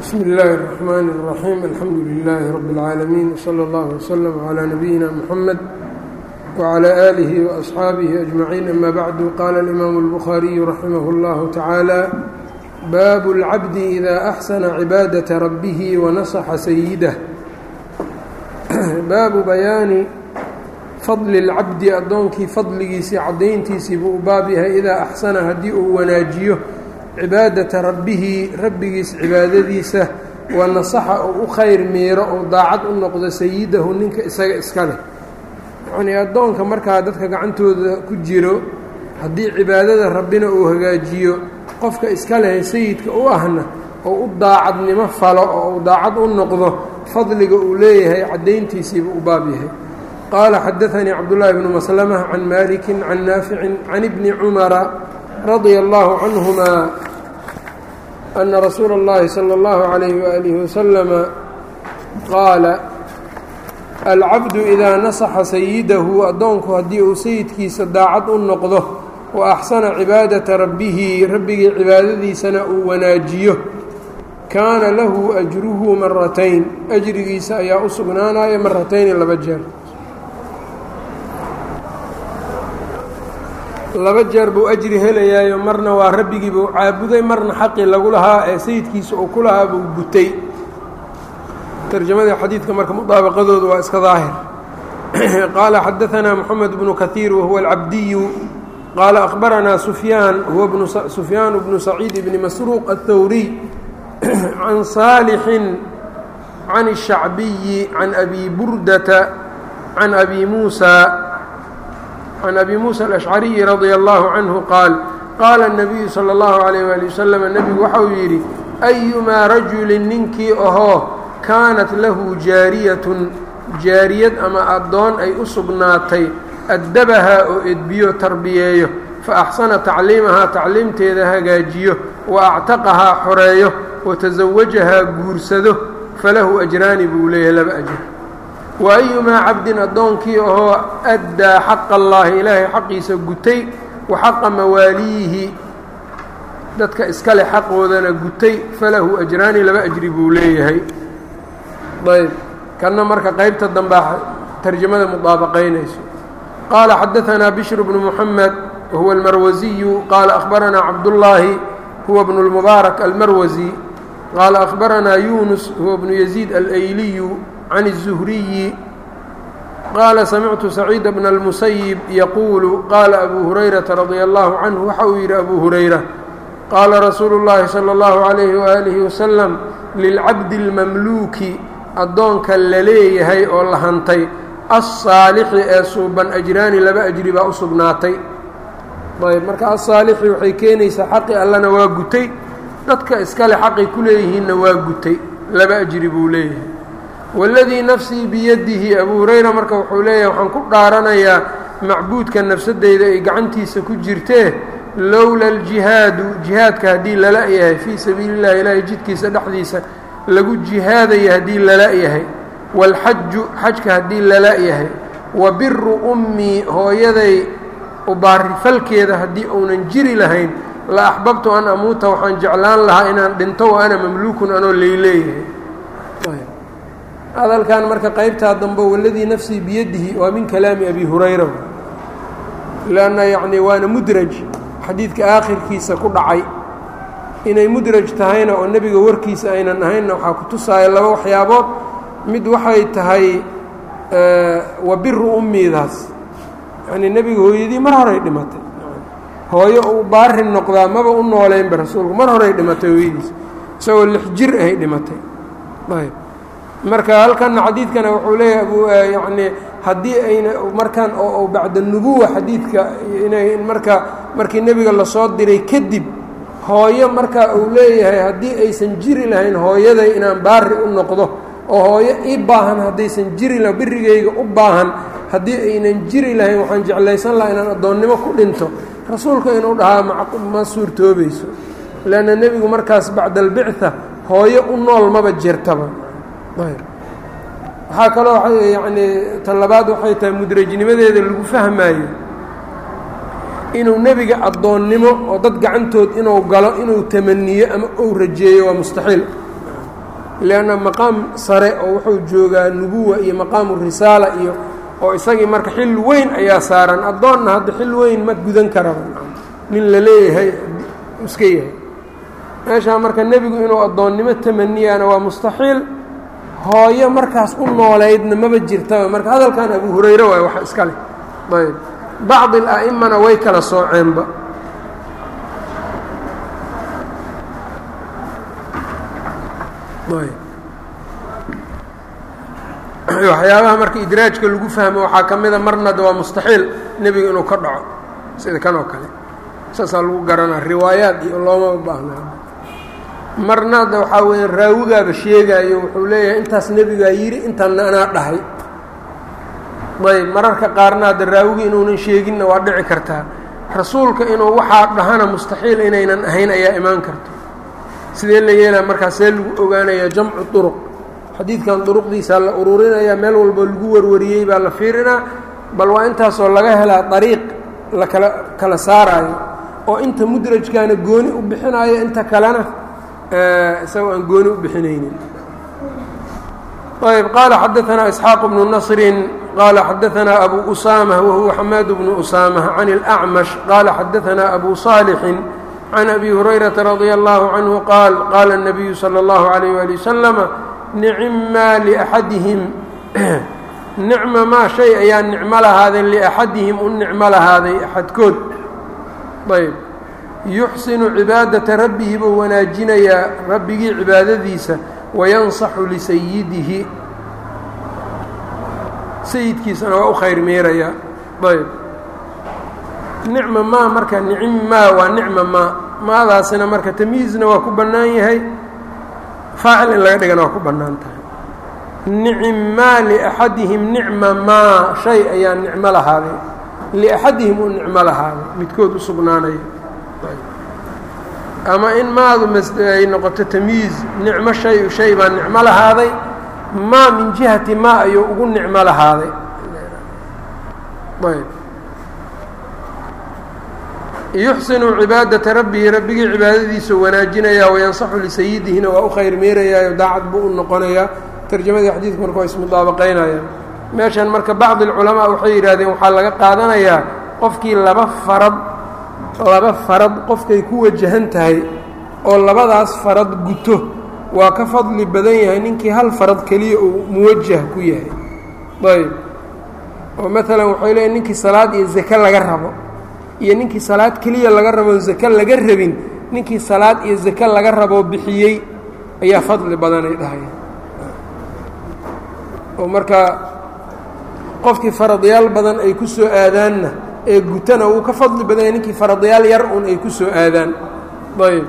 bsmi اllahi الرحmn الرaxيim alxamdu لilaahi rab اlcaalamiin wslى اllah wslm عlى nabiyina mxamed wعlى آlih وأصxaabihi أجmaciin ama bacdu qala اlimaamu الbukhaariyu raximah اllahu tacaala baabu اlcabdi إida axsana cibaadaةa rabbihi wanasaxa sayidah baabu bayaani fadli اlcabdi addoonkii fadligiisii caddayntiisii buu u baab yahay idaa axsana haddii uu wanaajiyo cibaadata rabbihi rabbigiis cibaadadiisa wa nasaxa uu u khayr miiro ou daacad u noqdo sayidahu ninka isaga iska leh yacnii addoonka markaa dadka gacantooda ku jiro haddii cibaadada rabbina uu hagaajiyo qofka iska leh sayidka u ahna oo u daacadnimo falo oo uu daacad u noqdo fadliga uu leeyahay caddayntiisiiba u baab yahay qaala xadaanii cabdullaahi bnu maslama can maliki can naaficin can ibni cumara radia allahu canhuma ana rasuula اllahi salى اllahu عalayh waalihi wasalama qaala alcabdu idaa nasaxa sayidahu addoonku haddii uu sayidkiisa daacad u noqdo wa axsana cibaadata rabbihi rabbigii cibaadadiisana uu wanaajiyo kaana lahu ajruhu maratayn ajrigiisa ayaa u sugnaanaya maratayni laba jeer laba jeer buu ajri helayaayo marna waa rabbigii buu caabuday marna xaqii lagu lahaa ee sayidkiisa uu ku lahaa buu gutay tarjamadii xadiidka marka mudaabaqadoodu waa iska daahir qaala xadaanaa moxamed bnu kahiir wahuwa alcabdiyu qaala akhbaranaa sufyaan huwa sufyaan bnu saciid bni masruuq aلthawriy can saalixin can الshacbiyi can abi burdata can abi muusa can abi muusa alashcariyi radia allahu canhu qaal qaala الnabiyu salى اllahu alayh wali wasalam nebigu waxauu yidhi ayumaa rajulin ninkii ahoo kaanat lahu jaariyatun jaariyad ama addoon ay u sugnaatay addabahaa oo edbiyo tarbiyeeyo fa axsana tacliimahaa tacliimteeda hagaajiyo wa actaqahaa xoreeyo wa tasawajahaa guursado falahu ajraani buu leeyahay laba ajr wa ayumaa cabdin addoonkii ahoo addaa xaqa allaahi ilaahay xaqiisa gutay wa xaqa mawaaliyihi dadka iskale xaqoodana gutay falahu ajraani laba ajri buu leeyahay ayb kanna marka qaybta dambaa tarjamada mudaabaqaynayso qaala xadaanaa bishru bnu muxamed wahuwa almarwasiyu qaala akhbaranaa cabdullaahi huwa bnu lmubaarak almarwasi qaala akhbaranaa yunus huwa bnu yaziid alayliyu can الzuhriyi qaala samictu saciida bna اlmusayib yaquulu qaala abu hurayrata radia allahu canhu waxa uu yidhi abu hurayra qaala rasuulu اllahi salى اllahu عalayhi waalihi wasalam lilcabdi اlmamluuki addoonka la leeyahay oo la hantay alsaalixi ee suuban ajraani laba ajri baa u sugnaatay ayb marka alsaalixi waxay keenaysaa xaqi allana waa gutay dadka iskale xaqay ku leeyihiinna waa gutay laba ajri buu leeyahay waladii nafsii biyadihi abuu hurayra marka wuxuu leeyahay waxaan ku dhaaranayaa macbuudka nafsadeyda ay gacantiisa ku jirtee lowla aljihaadu jihaadka haddii lala yahay fii sabiili llahi ilaahay jidkiisa dhexdiisa lagu jihaadaya haddii lala yahay waalxaju xajka haddii lala yahay wa biru ummii hooyaday ubaarifalkeeda haddii uunan jiri lahayn la axbabtu an amuuta waxaan jeclaan lahaa inaan dhinto wa ana mamluukun anoo leyleeyahay hadalkan marka qaybtaa dambe waladii nafsii biyadihi waa min kalaami abi hurayra lanna yacnii waana mudraj xadiidka aakhirkiisa ku dhacay inay mudraj tahayna oo nebiga warkiisa aynan ahaynna waxaa ku tusaaya laba waxyaabood mid waxay tahay wa biru ummidaas yacnii nebiga hooyadii mar horay dhimatay hooyo uu baari noqdaa maba u nooleynba rasuulku mar horay dhimatay hooyadiis isagoo lix jir ahay dhimatay ayb marka halkanna xadiidkana wuxuu leeyahay abu yacnii haddii ayna markan oo bacda nubuwa xadiidka inay marka markii nebiga lasoo diray kadib hooyo marka uu leeyahay haddii aysan jiri lahayn hooyaday inaan baari u noqdo oo hooyo ii baahan haddaysan jiri laha birigayga u baahan haddii aynan jiri lahayn waxaan jeclaysan lahaa inaan addoonnimo ku dhinto rasuulka inuu dhahaa ma suurtoobayso leanna nebigu markaas bacda albictha hooyo u nool maba jirtaba waxaa kaloo yacnii tan labaad waxay tahay mudrajnimadeeda lagu fahmaayo inuu nebiga addoonnimo oo dad gacantood inuu galo inuu tamaniyo ama uu rajeeyo waa mustaxiil leanna maqaam sare oo wuxuu joogaa nubuwa iyo maqaamu risaala iyo oo isagii marka xil weyn ayaa saaran addoonna hadda xil weyn ma gudan karaba nin la leeyahay iska yahay meeshaa marka nebigu inuu addoonnimo tamaniyaana waa mustaxiil hooyo markaas u nooleydna maba jirtaba marka hadalkan abu hurayre waay wax iska leh ayb bacdi ala'imana way kala sooceenba waxyaabaha marka idraajka lagu fahmo waxaa ka mida marna de waa mustaxiil nebiga inuu ka dhaco sida kan oo kale saasaa lagu garanaa riwaayaad iyo looma baahnaa marna de waxaa weya raawigaaba sheegaayo wuxuu leeyahay intaas nebigaa yidhi intaanna anaa dhahay ayb mararka qaarna hadda raawigi inuunan sheeginna waa dhici kartaa rasuulka inuu waxaa dhahana mustaxiil inaynan ahayn ayaa imaan karto sidee la yeelaa markaa see lagu ogaanayaa jamcu duruq xadiidkan duruqdiisaa la ururinayaa meel walba lagu warwariyey baa la fiirinaa bal waa intaasoo laga helaa dariiq la kala kala saaraayo oo inta mudrajkaana gooni u bixinaayo inta kalena isagoo aan gooni u bixinaynin ayb qaala xadaanaa isxaaq bnu nasrin qaala xadaanaa abu usaamah wahuwa xamaad bnu usaamah can اlأcmash qaala xadaanaa abu صaalixin can abi hurayrata radia allahu canhu qaal qaala الnabiyu salى اllahu عalayh wali wasalama nicmaa liaxadihim nicma maa shay ayaa nicmo lahaaday liaxadihim u nicmo lahaaday axadkood ayb yuxsinu cibaadata rabbihi buu wanaajinayaa rabbigii cibaadadiisa wayansaxu lisayidihi sayidkiisana waa u khayr meerayaa ayb nicma maa marka nicim maa waa nicma maa maadaasina marka tamyiizna waa ku bannaan yahay faacil in laga dhigana waa ku bannaan tahay nicim maa liaxadihim nicma maa shay ayaa nicmo lahaaday liaxadihim u nicmo lahaaday midkood u sugnaanaya ama in maadu ay noqoto tamyiiz nicmo shay shay baa nicmo lahaaday maa min jihati maa ayuu ugu nicmo lahaaday ayb yuxsinu cibaadata rabbihi rabbigii cibaadadiisa wanaajinayaa wayansaxu lisayidihina waa u khayr meerayaayo daacad buu u noqonayaa tarjamadii xadiidku marka waa ismudaabaqaynayaan meeshan marka bacdi alculamaa waxay yidhahdeen waxaa laga qaadanayaa qofkii laba farad laba farad qofkay ku wajahan tahay oo labadaas farad guto waa ka fadli badan yahay ninkii hal farad keliya uu muwajah ku yahay ayb oo maalan waxay leeyiin ninkii salaad iyo zake laga rabo iyo ninkii salaad keliya laga rabo zake laga rabin ninkii salaad iyo zake laga raboo bixiyey ayaa fadli badanay dhahaya oo marka qofkii faradyaal badan ay ku soo aadaanna ee gutana wuu ka fadli badanya ninkii faradyaal yar un ay ku soo aadaan ayb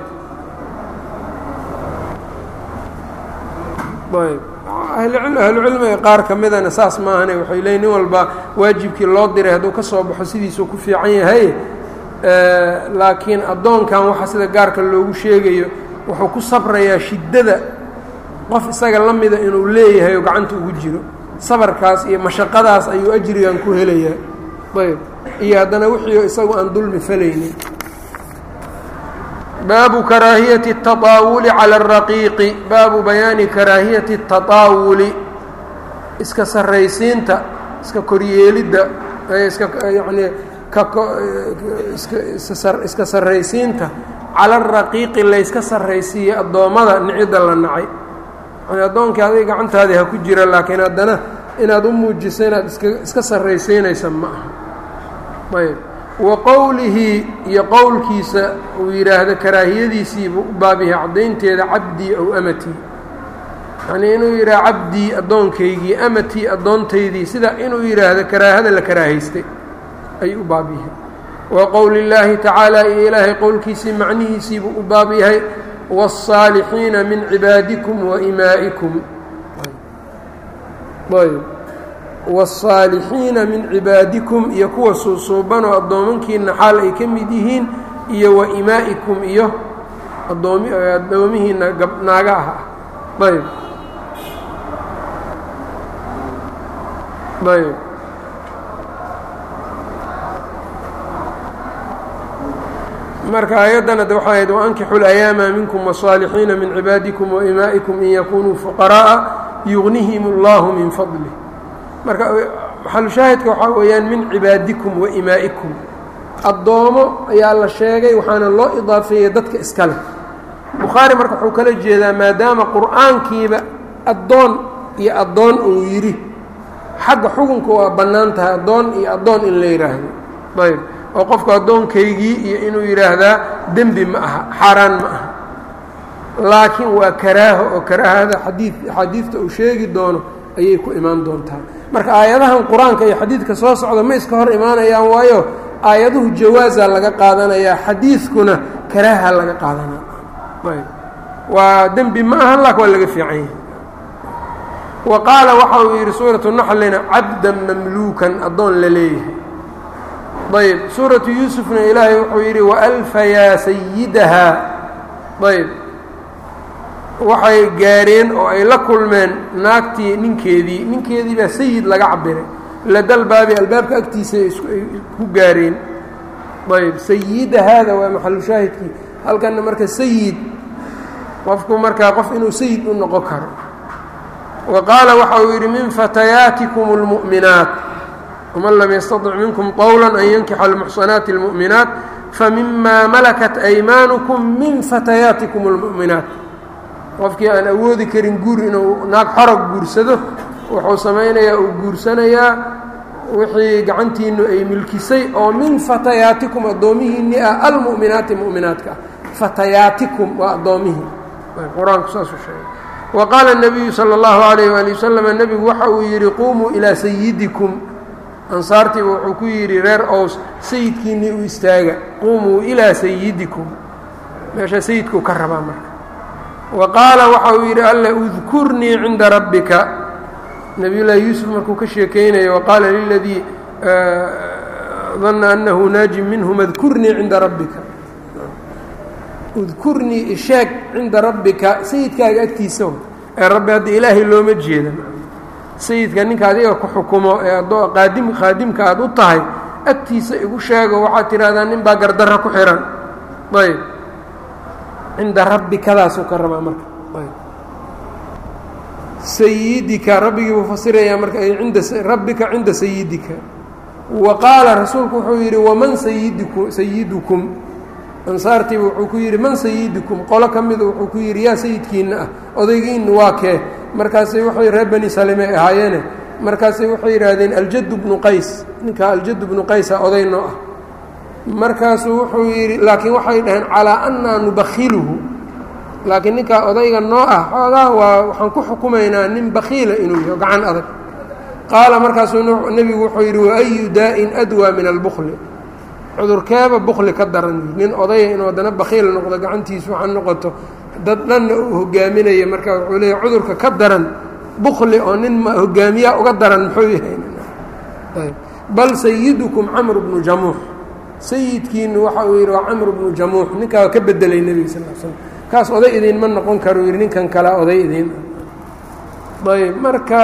ayb ahlucilmiga qaar ka midana saas maahane waxay leeyiin nin walba waajibkii loo diray hadduu ka soo baxo sidiisuu ku fiican yahay laakiin addoonkan waxa sida gaarka loogu sheegayo wuxuu ku sabrayaa shiddada qof isaga la mida inuu leeyahay oo gacanta ugu jiro sabarkaas iyo mashaqadaas ayuu ajrigan ku helayaa ayb iyo haddana wixii isagu aan dulmi falaynin baabu karaahiyati الtaطaawuli calى الraqiiqi baabu bayaani karaahiyati الtaطaawuli iska sarraysiinta iska koryeelidda iska yacnii iska sarraysiinta cala الraqiiqi layska sarraysiiye addoommada nicidda la nacay yani addoonkii adig gacantaadii ha ku jira laakiin haddana inaad u muujiso inaad iska iska sarraysiinaysa ma aha ayb wa qowlihi iyo qowlkiisa uu yidhaahdo karaahiyadiisiibuu u baabyahay caddaynteeda cabdii ow amatii yacnii inuu yidhaha cabdii addoonkaygii amatii addoontaydii sida inuu yidhaahdo karaahada la karaahaystay ayuu u baab yahay wa qowli llaahi tacaala iyo ilaahay qowlkiisii macnihiisiibuu u baab yahay wالصاalixiina min cibaadikum wa imaa'ikum ayb wالصaalixiina min cibaadikum iyo kuwa suusuubanoo addoomankiina xaal ay ka mid yihiin iyo wa imaa'ikum iyo adoomi addoomihiina naaga ah ayb ayb marka ayaddana de waxay ahayd waankixu layaama minkum wasaalixiina min cibaadikum waimaa'ikum in yakunuu fuqara'a yugnihim اllahu min fadlih marka maxalushaahidka waxaa weeyaan min cibaadikum waimaa'ikum addoomo ayaa la sheegay waxaana loo idaafeeyey dadka iska leh bukhaari marka wuxuu kala jeedaa maadaama qur'aankiiba addoon iyo addoon uu yidhi xagga xukunka waa bannaan tahay addoon iyo addoon in la yidhaahdo ayb oo qofku addoonkaygii iyo inuu yidhaahdaa dembi ma aha xaaraan ma aha laakiin waa karaaho oo karaahada xadii axaadiidta uu sheegi doono ayay ku imaan doontaa marka aayadahan qur-aanka iyo xadiidka soo socda ma iska hor imaanayaan waayo aayaduhu jawaaza laga qaadanayaa xadiidkuna karaaha laga qaadanaya ayb waa dembi ma ahan laakin waa laga fiican yahay wa qaala waxa uu yidhi suuratu naxlina cabdan mamluukan addoon la leeyahay ayb suuratu yuusufna ilaahay wuxuu yidhi waalfayaa sayidahaa ayb waxay gaareen oo ay la kulmeen naagtii ninkeedii ninkeedii baa sayid laga cabiray ladalbaabi albaabka agtiisa ay ku gaareen ayb sayida haada waa maxalushaahidkii halkanna marka sayid qofku markaa qof inuu sayid u noqon karo wa qaala waxa uu yidhi min fatayaatikum اlmu'minaat wman lam yastaطic minkum qowla an yankixa almuxsanaati اlmu'minaat famima malakat aymaanukum min fatayaatikum اlmu'minaat qofkii aan awoodi karin guur inuu naag xorog guursado wuxuu samaynayaa uu guursanayaa wixii gacantiinu ay milkisay oo min fatayaatikum addoomihiinni ah almu'minaati mu'minaatka ah fatayaatikum waa addoommihii qur-aanku saasuu sheegay wa qaala الnabiyu salى اllahu alayh wali wasalam nebigu waxa uu yidhi qumuu ilaa sayidikum ansaartiiba wuxuu ku yidhi reer ows sayidkiinnii u istaaga qumuu ilaa sayidikum meesha sayidkuu ka rabaa marka wa qaala waxa uu yidhi alla udkurnii cinda rabbika nabiy llaahi yuusuf markuu ka sheekeynayo waqaala liladii danna annahu naajin minhum adkurnii cinda rabbika udkurnii isheeg cinda rabbika sayidkaaga agtiisa ee rabbi hadda ilaahay looma jeeda sayidka ninka adiga ku xukumo ee adoo qaadim khaadimka aada u tahay agtiisa igu sheego waxaad tidhahdaa nin baa gardarra ku xihan ayb cinda rabbikadaasuu ka rabaa marka ayb sayidika rabbigii buu fasirayaa marka inda rabbika cinda sayidika wa qaala rasuulku wuxuu yidhi waman sayidiku sayidukum ansaartiiba wuxuu ku yidhi man sayidukum qolo ka mida wuxuu ku yidhi yaa sayidkiinna ah odaygiinna waa kee markaasay waxay reer bani salime ahaayeene markaasay waxay yidhaahdeen aljaddu bnu qays ninkaa aljaddu bnu qaysa oday noo ah markaasuu wuxuu yidhi laakiin waxay dhaheen calaa annaa nubakhiluhu laakiin ninkaa odayga noo ah xoogaa waa waxaan ku xukumaynaa nin bakhiila inuu yaho gacan adag qaala markaasuu nebigu wuxuu yidhi waayu daa'in adwaa min albukli cudurkeeba bukli ka daran nin odaya inuu haddana bakhiil noqdo gacantiisu waxaa noqoto dad dhanna uu hogaaminaya marka wuxuu leeyahy cudurka ka daran bukli oo nin hogaamiyaa uga daran muxuu yahay bal sayidukum camr bnu jamuux sayidkiinu waxa uu yidhi waa camr bnu jamuux ninkaa ka bedelay nebiga sal l slam kaas oday idinma noqon karo yidhi ninkan kalea oday idin ayb marka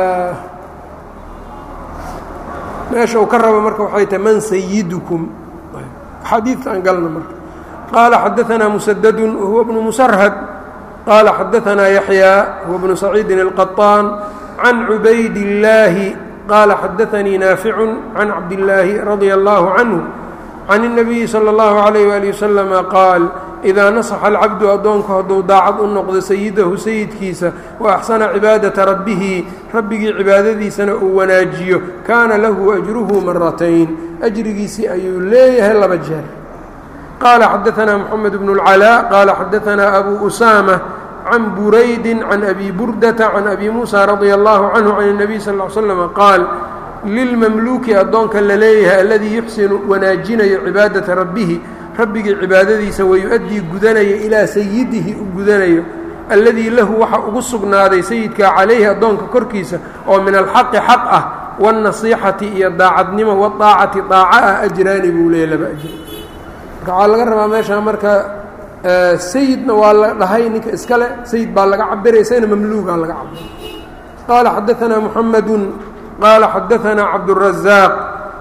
meesha uu ka rabo marka waxay tahay man sayidukum xadiidka aan galno marka qaala xadaanaa musadadu wahuwa bnu musarhad qaala xadaanaa yaxyaa huwa bnu saciidin الqaطaan can cubayd اllaahi qaala xadaanii naaficu can cabdillaahi radia allahu canhu can الnabiyi salى اllahu عalayh wali waslama qaal idaa nasaxa alcabdu addoonku hadduu daacad u noqdo sayidahu sayidkiisa wa axsana cibaadata rabbihi rabbigii cibaadadiisana uu wanaajiyo kaana lahu ajruhu maratayn ajrigiisii ayuu leeyahay laba jeer qaala xadaanaa moxamed bnu اlcalaa qaala xadaanaa abu usaama can buraydi can abi burdata can abi muusa radia allahu canhu can الnabiy sal ll slama qaal lilmamluuki addoonka la leeyahay aladii yuxsinu wanaajinayo cibaadata rabbihi rabbigii cibaadadiisa wayu-addii gudanaya ilaa sayidihi u gudanayo alladii lahu waxa ugu sugnaaday sayidkaa calayhi addoonka korkiisa oo min alxaqi xaq ah waannasiixati iyo daacadnimo wadaacati daaco ah ajraani buu leeya laba ajri marka waxaa laga rabaa meeshaa marka sayidna waa la dhahay ninka iskale sayid baa laga cabiray isagana mamluugaa laga cabiray qaala xadaanaa muxamedun qaala xadaanaa cabdurazaaq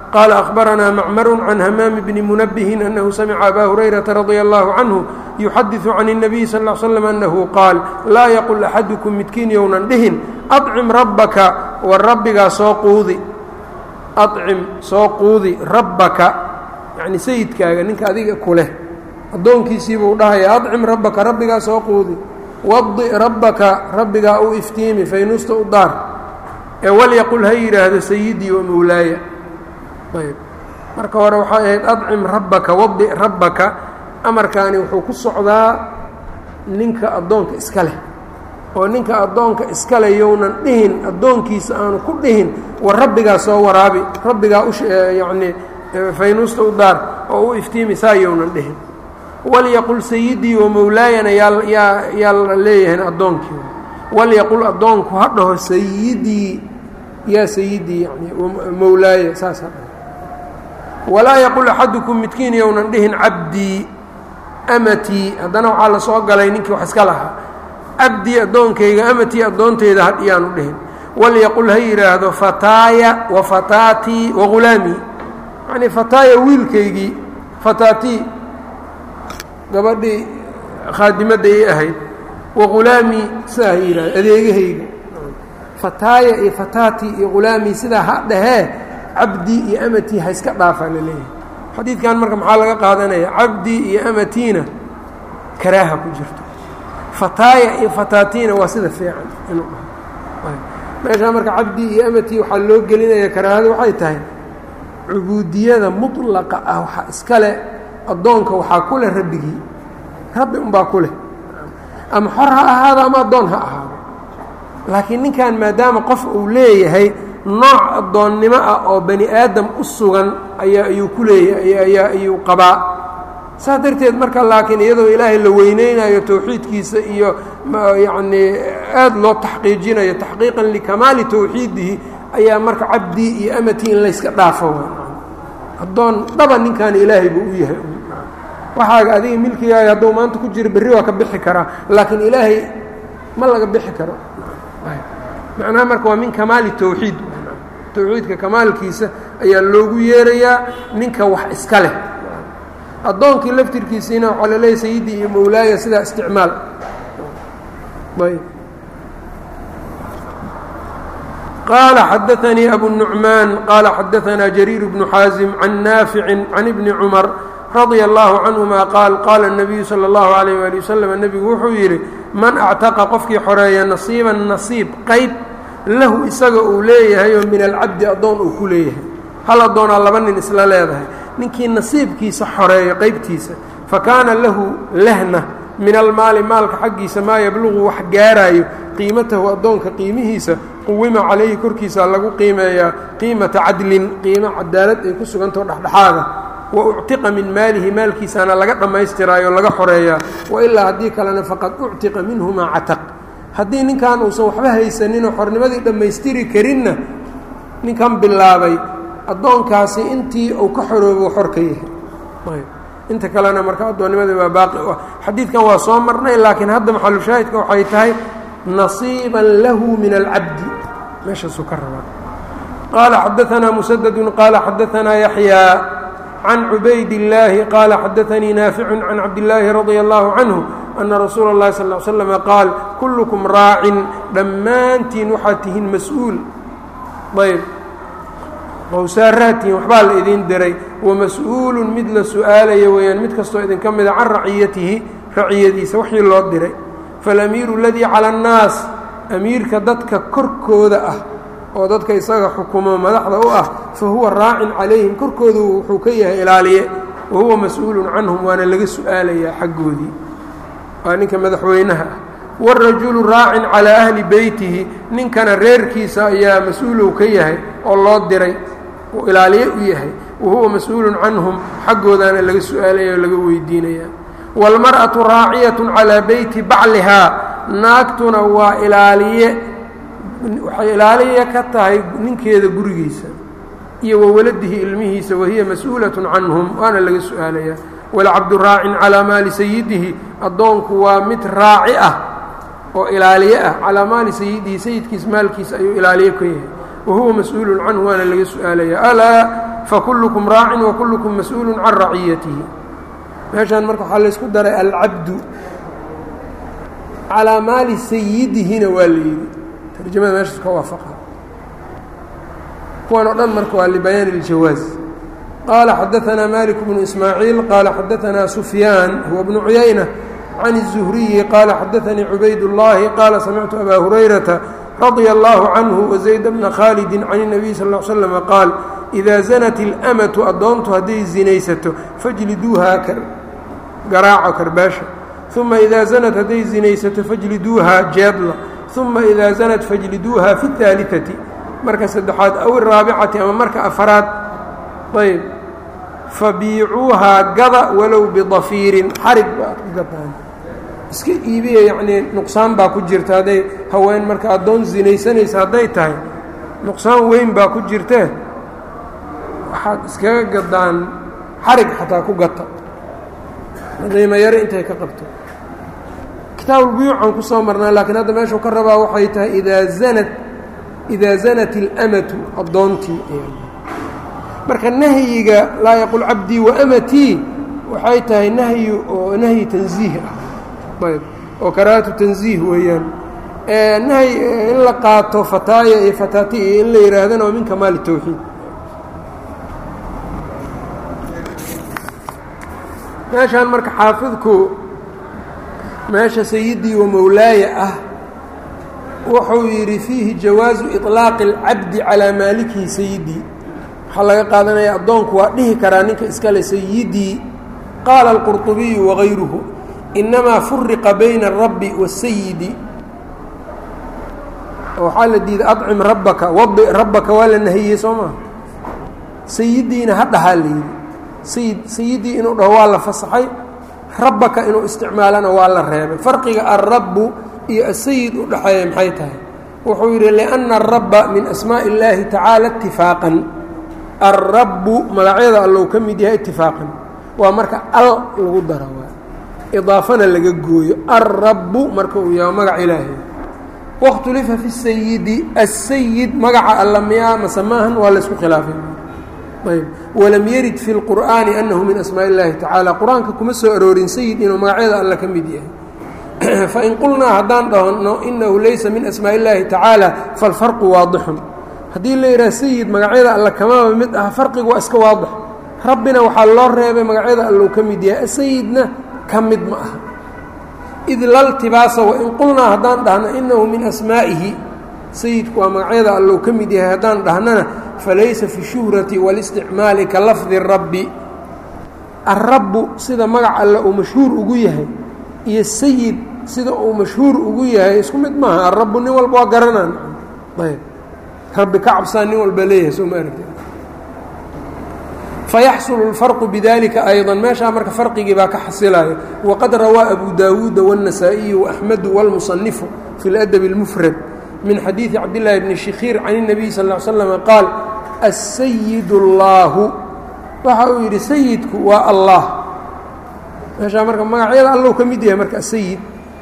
qال أخبرنا معmر عن hmام بن منبه أنه سمع أbا هريرة رضي الله عنه يحدث عن النبي صلى اه عليه وسلم أنه qاaل laa يقل أxadكم midkiin younan dhihin أطcم رabka war rabbigaa soo quudi أطcim soo quudi rabaka yaعni sayidkaaga ninka adiga ku leh addoonkiisii buu dhahaya أطcim rabaka rabbigaa soo quudi wadi rabaka rabbigaa u iftiimi faynuusta u daar ee walyaqul ha yidhaahdo sayidii wa mowlaaya ayb marka hore waxay ahayd adcim rabbaka wadi rabbaka amarkaani wuxuu ku socdaa ninka addoonka iska leh oo ninka addoonka iska leh younan dhihin addoonkiisa aanu ku dhihin war rabbigaa soo waraabi rabbigaa u yacnii faynuusta u daar oo u iftiimi saa younan dhihin walyaqul sayidii wa mowlaayana yaa yaa yaa la leeyahay addoonkii walyaqul addoonku ha dhaho sayidii yaa sayidii yani mowlaaya saas ha dhaho walaa yaqul axadukum midkiin younan dhihin cabdii amatii haddana waxaa la soo galay ninkii wax iska lahaa cabdii addoonkayga amatii addoonteyda hadhiyaanu dhihin walyaqul ha yidhaahdo fataaya wa fataatii wa ghulaamii yacnii fataaya wiilkaygii fataatii gabadhii khaadimadda ii ahayd wa ghulaamii sidaa ha yidhahdo adeegahayga fataaya iyo fataatii iyo ghulaamii sidaa ha dhahee cabdii iyo amatii ha iska dhaafaa la leeyahay xadiidkan marka maxaa laga qaadanaya cabdii iyo amatiina karaaha ku jirto fataaya iyo fataatiina waa sida fiican inuu dhaho meeshaa marka cabdii iyo amatii waxaa loo gelinaya karaahada waxay tahay cubuudiyada mutlaqa ah waxaa iska leh addoonka waxaa ku leh rabbigii rabbi unbaa ku leh ama xor ha ahaado ama addoon ha ahaado laakiin ninkan maadaama qof uu leeyahay nooc addoonnimo ah oo bani aadam u sugan ayaa ayuu ku leeyahay ayaa ayuu qabaa saas darteed marka laakiin iyadoo ilaahay la weyneynayo towxiidkiisa iyo yacnii aad loo taxqiijinayo taxqiiqan likamaali towxiidihi ayaa marka cabdii iyo amatii in layska dhaafo addoon dhaba ninkan ilaahay buu u yahay waxaaga adiga milkigaaga hadduu maanta ku jiro berri waa ka bixi karaa laakiin ilaahay ma laga bixi karo macnaha marka waa min kamaali towxiid towxiidka kamaalkiisa ayaa loogu yeerayaa ninka wax iska leh addoonkii laftirkiisiina waxaa la leeyahy sayidii iyo mowlaaya sidaa isticmaal ayb qaala xadaanii abu nucmaan qaala xadaanaa jariir bnu xaasim can naaficin can ibni cumar radia allahu canhuma qaal qaala الnabiyu salى اllahu alayh wali wasalam nebigu wuxuu yidhi man actaqa qofkii xoreeya nasiiban nasiib qayb lahu isaga uu leeyahay oo min alcabdi addoon uu ku leeyahay hal addoonaa laba nin isla leedahay ninkii nasiibkiisa xoreeyo qaybtiisa fa kaana lahu lahna min almaali maalka xaggiisa maa yabluqu wax gaaraayo qiimatahu addoonka qiimihiisa quwima calayhi korkiisa lagu qiimeeyaa qiimata cadlin qiimo cadaalad ay ku sugantao dhexdhexaada wa uctiqa min maalihi maalkiisaana laga dhammaystiraayo laga xoreeyaa wa ilaa haddii kalena faqad uctiqa minhu maa cataq haddii ninkan uusan waxba haysaninoo xornimadii dhammaystiri karinna ninkan bilaabay addoonkaasi intii uu ka xoroobo xor ka yahay inta kalena marka addoonnimadii waa baaqi u ah xadiidkan waa soo marnay laakiin hadda maxalushaahidka waxay tahay nasiiban lahu min alcabdi meeshaasuu ka rabaa qaala xadaanaa musadadu qaala xadaanaa yaxyaa can cubayd illaahi qaala xadaanii naaficun can cabdillaahi radia allahu canhu ana rasuula اllahi sal l slama qaal kullukum raacin dhammaantiin waxaad tihiin mas-uul ayb qowsaaraadtiin waxbaa la idin diray wamas-uulun mid la su-aalaya weeyaan mid kastoo idinka mida can raciyatihi raciyadiisa waxii loo diray falamiiru aladii cala annaas amiirka dadka korkooda ah oo dadka isaga xukumo madaxda u ah fa huwa raacin calayhim korkoodu wuxuu ka yahay ilaaliye wa huwa mas-uulun canhum waana laga su-aalayaa xaggoodii waa ninka madaxweynaha ah wاrajulu raacin calىa ahli beytihi ninkana reerkiisa ayaa mas-uulow ka yahay oo loo diray uu ilaaliye u yahay wa huwa mas-uulu canhum xaggoodaana laga su-aalaya oo laga weydiinaya wاlmarأaةu raaciyaة calىa beyti baclihaa naagtuna waa ilaaliye waxay ilaaliye ka tahay ninkeeda gurigiisa iyo wawaladihi ilmihiisa wahiya mas-uulaة canhum waana laga su-aalaya walcabdu raacin calىa maali sayidihi addoonku waa mid raaci ah oo ilaaliye ah calaa maali sayidihi sayidkiis maalkiisa ayuu ilaaliye ka yahay wa huwa mas-uulun canhu waana laga su-aalaya alaa fakulukum raacin wakulukum mas-uulu can raciyatihi meeshaan marka waxaa laysku daray alcabdu calaa maali sayidihina waa la yidhi tarjamada meeshaas ka waafaqa kuwan oo dhan marka waa libayaani اljawaaz qaala xadaanaa malik bnu ismaaciil qaala xadaanaa sufyaan huwa bnu cuyayna can الzuhriyi qaala xadaanii cubayd اllahi qaala samictu abaa hurayrata radia allahu canhu wazayd bna khaalidi can الnabiy sal ا l slm qaal idaa zanat اlamatu addoontu hadday zinaysato fajliduuhaa garaaco karbaasha uma idaa zanat hadday zinaysato fajliduuhaa jeedla uma idaa zanat fajliduuhaa fi اhaaliثati marka saddexaad aw iraabicati ama marka afaraad ayb fabiicuuhaa gada walow bidafiirin xarig ba aad ku gadaan iska iibiya yacnii nuqsaan baa ku jirta hadday haween marka addoon zinaysanaysa hadday tahay nuqsaan weyn baa ku jirtee waxaad iskaga gadaan xarig xataa ku gata qiimo yare intay ka qabto kitaabulbuyuucan ku soo marnaa laakiin hadda meeshuu ka rabaa waxay tahay idaa zanat idaa zanat اlamatu addoontii marka nahyiga laa yaqul cabdii waamatii waxay tahay nahyi oo nahyi tanziih ah ayb oo karaahatu tanziih weeyaan nahyi in la qaato fataaya iyo fataati iyo in la yihaahdana waa min kamaali tawxiid meeshaan marka xaafidku meesha sayidii wa mowlaaya ah wuxuu yidhi fiihi jawaazu iطlaaqi اlcabdi calaa maalikihi sayidii waxaa laga qaadanaya addoonku waa dhihi karaa ninka iskale sayidii qaala اlqurطubiyu wagayruhu inamaa furiqa bayna الrabbi waالsayidi waxaa la diiday acim rabbaka wadi rabbaka waa la nahiyey soo maa sayidiina ha dhahaa la yidhi sayid sayidii inuu dhaho waa la fasaxay rabbaka inuu isticmaalana waa la reebay farqiga alrabbu iyo asayid u dhexeeya maxay tahay wuxuu yidhi liأnna الrabba min asmaaءi اllaahi tacaala itifaaqan alrabbu magacyada allow ka mid yahay itifaaqan waa marka al lagu daro waa idaafana laga gooyo alrabbu marka uu yahay magac ilaahay wakhtulifa fi sayidi asayid magaca alla miyaa mase maahan waa laysku khilaafay ayb walam yarid fi اlqur'aani anahu min asmaaءi اllahi tacaala qur-aanka kuma soo aroorin sayid inuu magacyada alla ka mid yahay fain qulnaa haddaan dhahno inahu laysa min asmaaءi اllahi tacaala falfarqu waadixun haddii la yidhaha sayid magacyada alla kamaba mid ah farqigu waa iska waadix rabbina waxaa loo reebay magacyada allou ka mid yahay asayidna ka mid ma aha id laltibaasa wain qulnaa haddaan dhahno inahu min asmaa'ihi sayidku waa magacyada allou ka mid yahay haddaan dhahnana falaysa fi shuhrati wاlisticmaali ka lafdi rabbi alrabbu sida magac alle uu mashhuur ugu yahay iyo sayid sida uu mashhuur ugu yahay isku mid maaha alrabbu nin walba waa garanaan ayb rabbi ka cabsaa nin walba leeyahay soo ma aragti fayaxsulu اlfarqu bidalika ayضa meeshaa marka farqigii baa ka xasilaya waqad rawaa abu daawuuda wالنasaaئiyu وaxmedu wاlmusanifu fi اlأdb اlmufrad min xadiiثi cabdالlahi bni shikhiir can الnabiy sal اه slm qaal الsayid اllaahu waxa uu yidhi sayidku waa allah meeshaa marka magacyada allow ka mid yahay marka asayid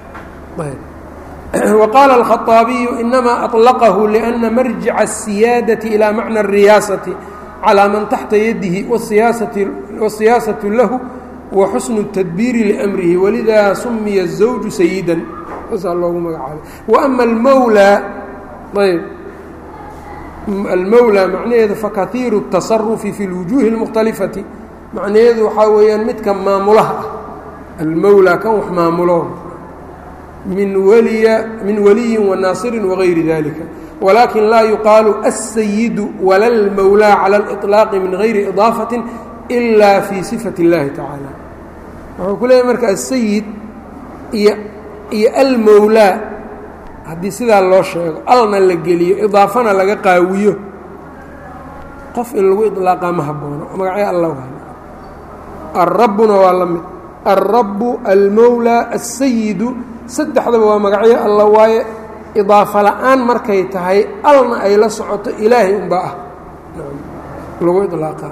وqاaل الخطاaبiyu إنma أطلqه لأنa marjiع السiyaadaة إilى maعنى الرiyaasaةi calىa man taxta yadihi والsiyaasaة lahu وxusن التdبيiri لأmrihi wlida sumiya الزawج sayida saasaa loogu magacaabay وأma اmwlى ayb almowlى macnaheedu fakaiiru التصaرفi fi الوuجuهi الmkhتalifaةi macnaheedu waxaa weeyaan midka maamulaha ah almowlى kan wax maamulo min wliya min waliyi wanaasiri wagayri dalika walakin laa yuqaalu aلsayidu wala اlmowlaa calى اliطlaaqi min gayri iضaafaةi ila fi sifat اllahi tacaala wuxuu ku leeyahy marka asayid iyo iyo almowlaa haddii sidaa loo sheego alna la geliyo idaafana laga qaawiyo qof in lagu iطlaaqaa ma haboono magacyo alla alrabbuna waa la mid alrabu almowlaa aلsayidu saddexdaba waa magacyo alla waaye idaafo la-aan markay tahay alna ay la socoto ilaahay unbaa ah lagu iطlaaqaa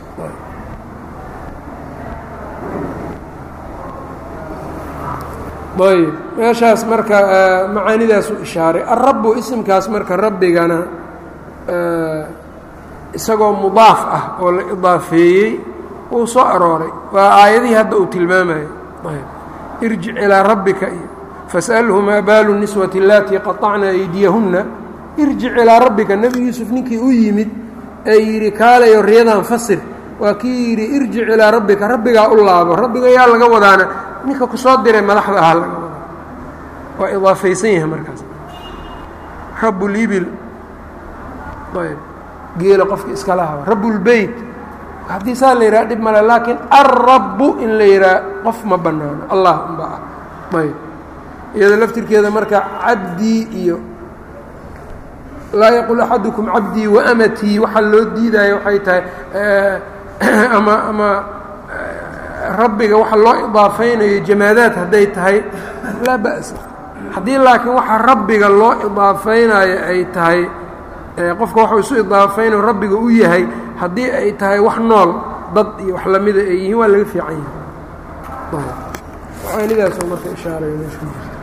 ayb meeshaas marka macaanidaasu ishaaray alrabu isimkaas marka rabbigana isagoo mudaaf ah oo la idaafeeyey wuu soo arooray waa aayadihii hadda uu tilmaamayo irjic ilaa rabbika iyo fas'alhu maa baalu niswati allatii qaطacna aydiyahunna irjic ilaa rabbika nebi yuusuf ninkii u yimid ee yidhi kaalayo riyadan fasir waa kii yidhi irjic ilaa rabbika rabbigaa u laabo rabbiga yaa laga wadaana ninka ku soo diray madaxda ahaa laga wadaa waa idaafaysan yahay markaas rabulibil ayb geela qofka iska lahaba rabulbeyt haddii saa la yidhaha dhib male laakiin alrabbu in la yidhaha qof ma bannaano allah unba ah ayb iyada laftirkeeda marka cabdii iyo laa yaqul axadukum cabdii waamatii waxaa loo diidaya waxay tahay ama ama rabbiga waxa loo idaafaynayo jamaadaad hadday tahay laa ba'sa haddii laakiin waxa rabbiga loo idaafaynayo ay tahay qofka waxuu isu idaafaynayo rabbiga u yahay haddii ay tahay wax nool dad iyo wax lamida ay yihiin waa laga fiican yahay waxaanidaasoo marka ishaaraya meesha ku jirta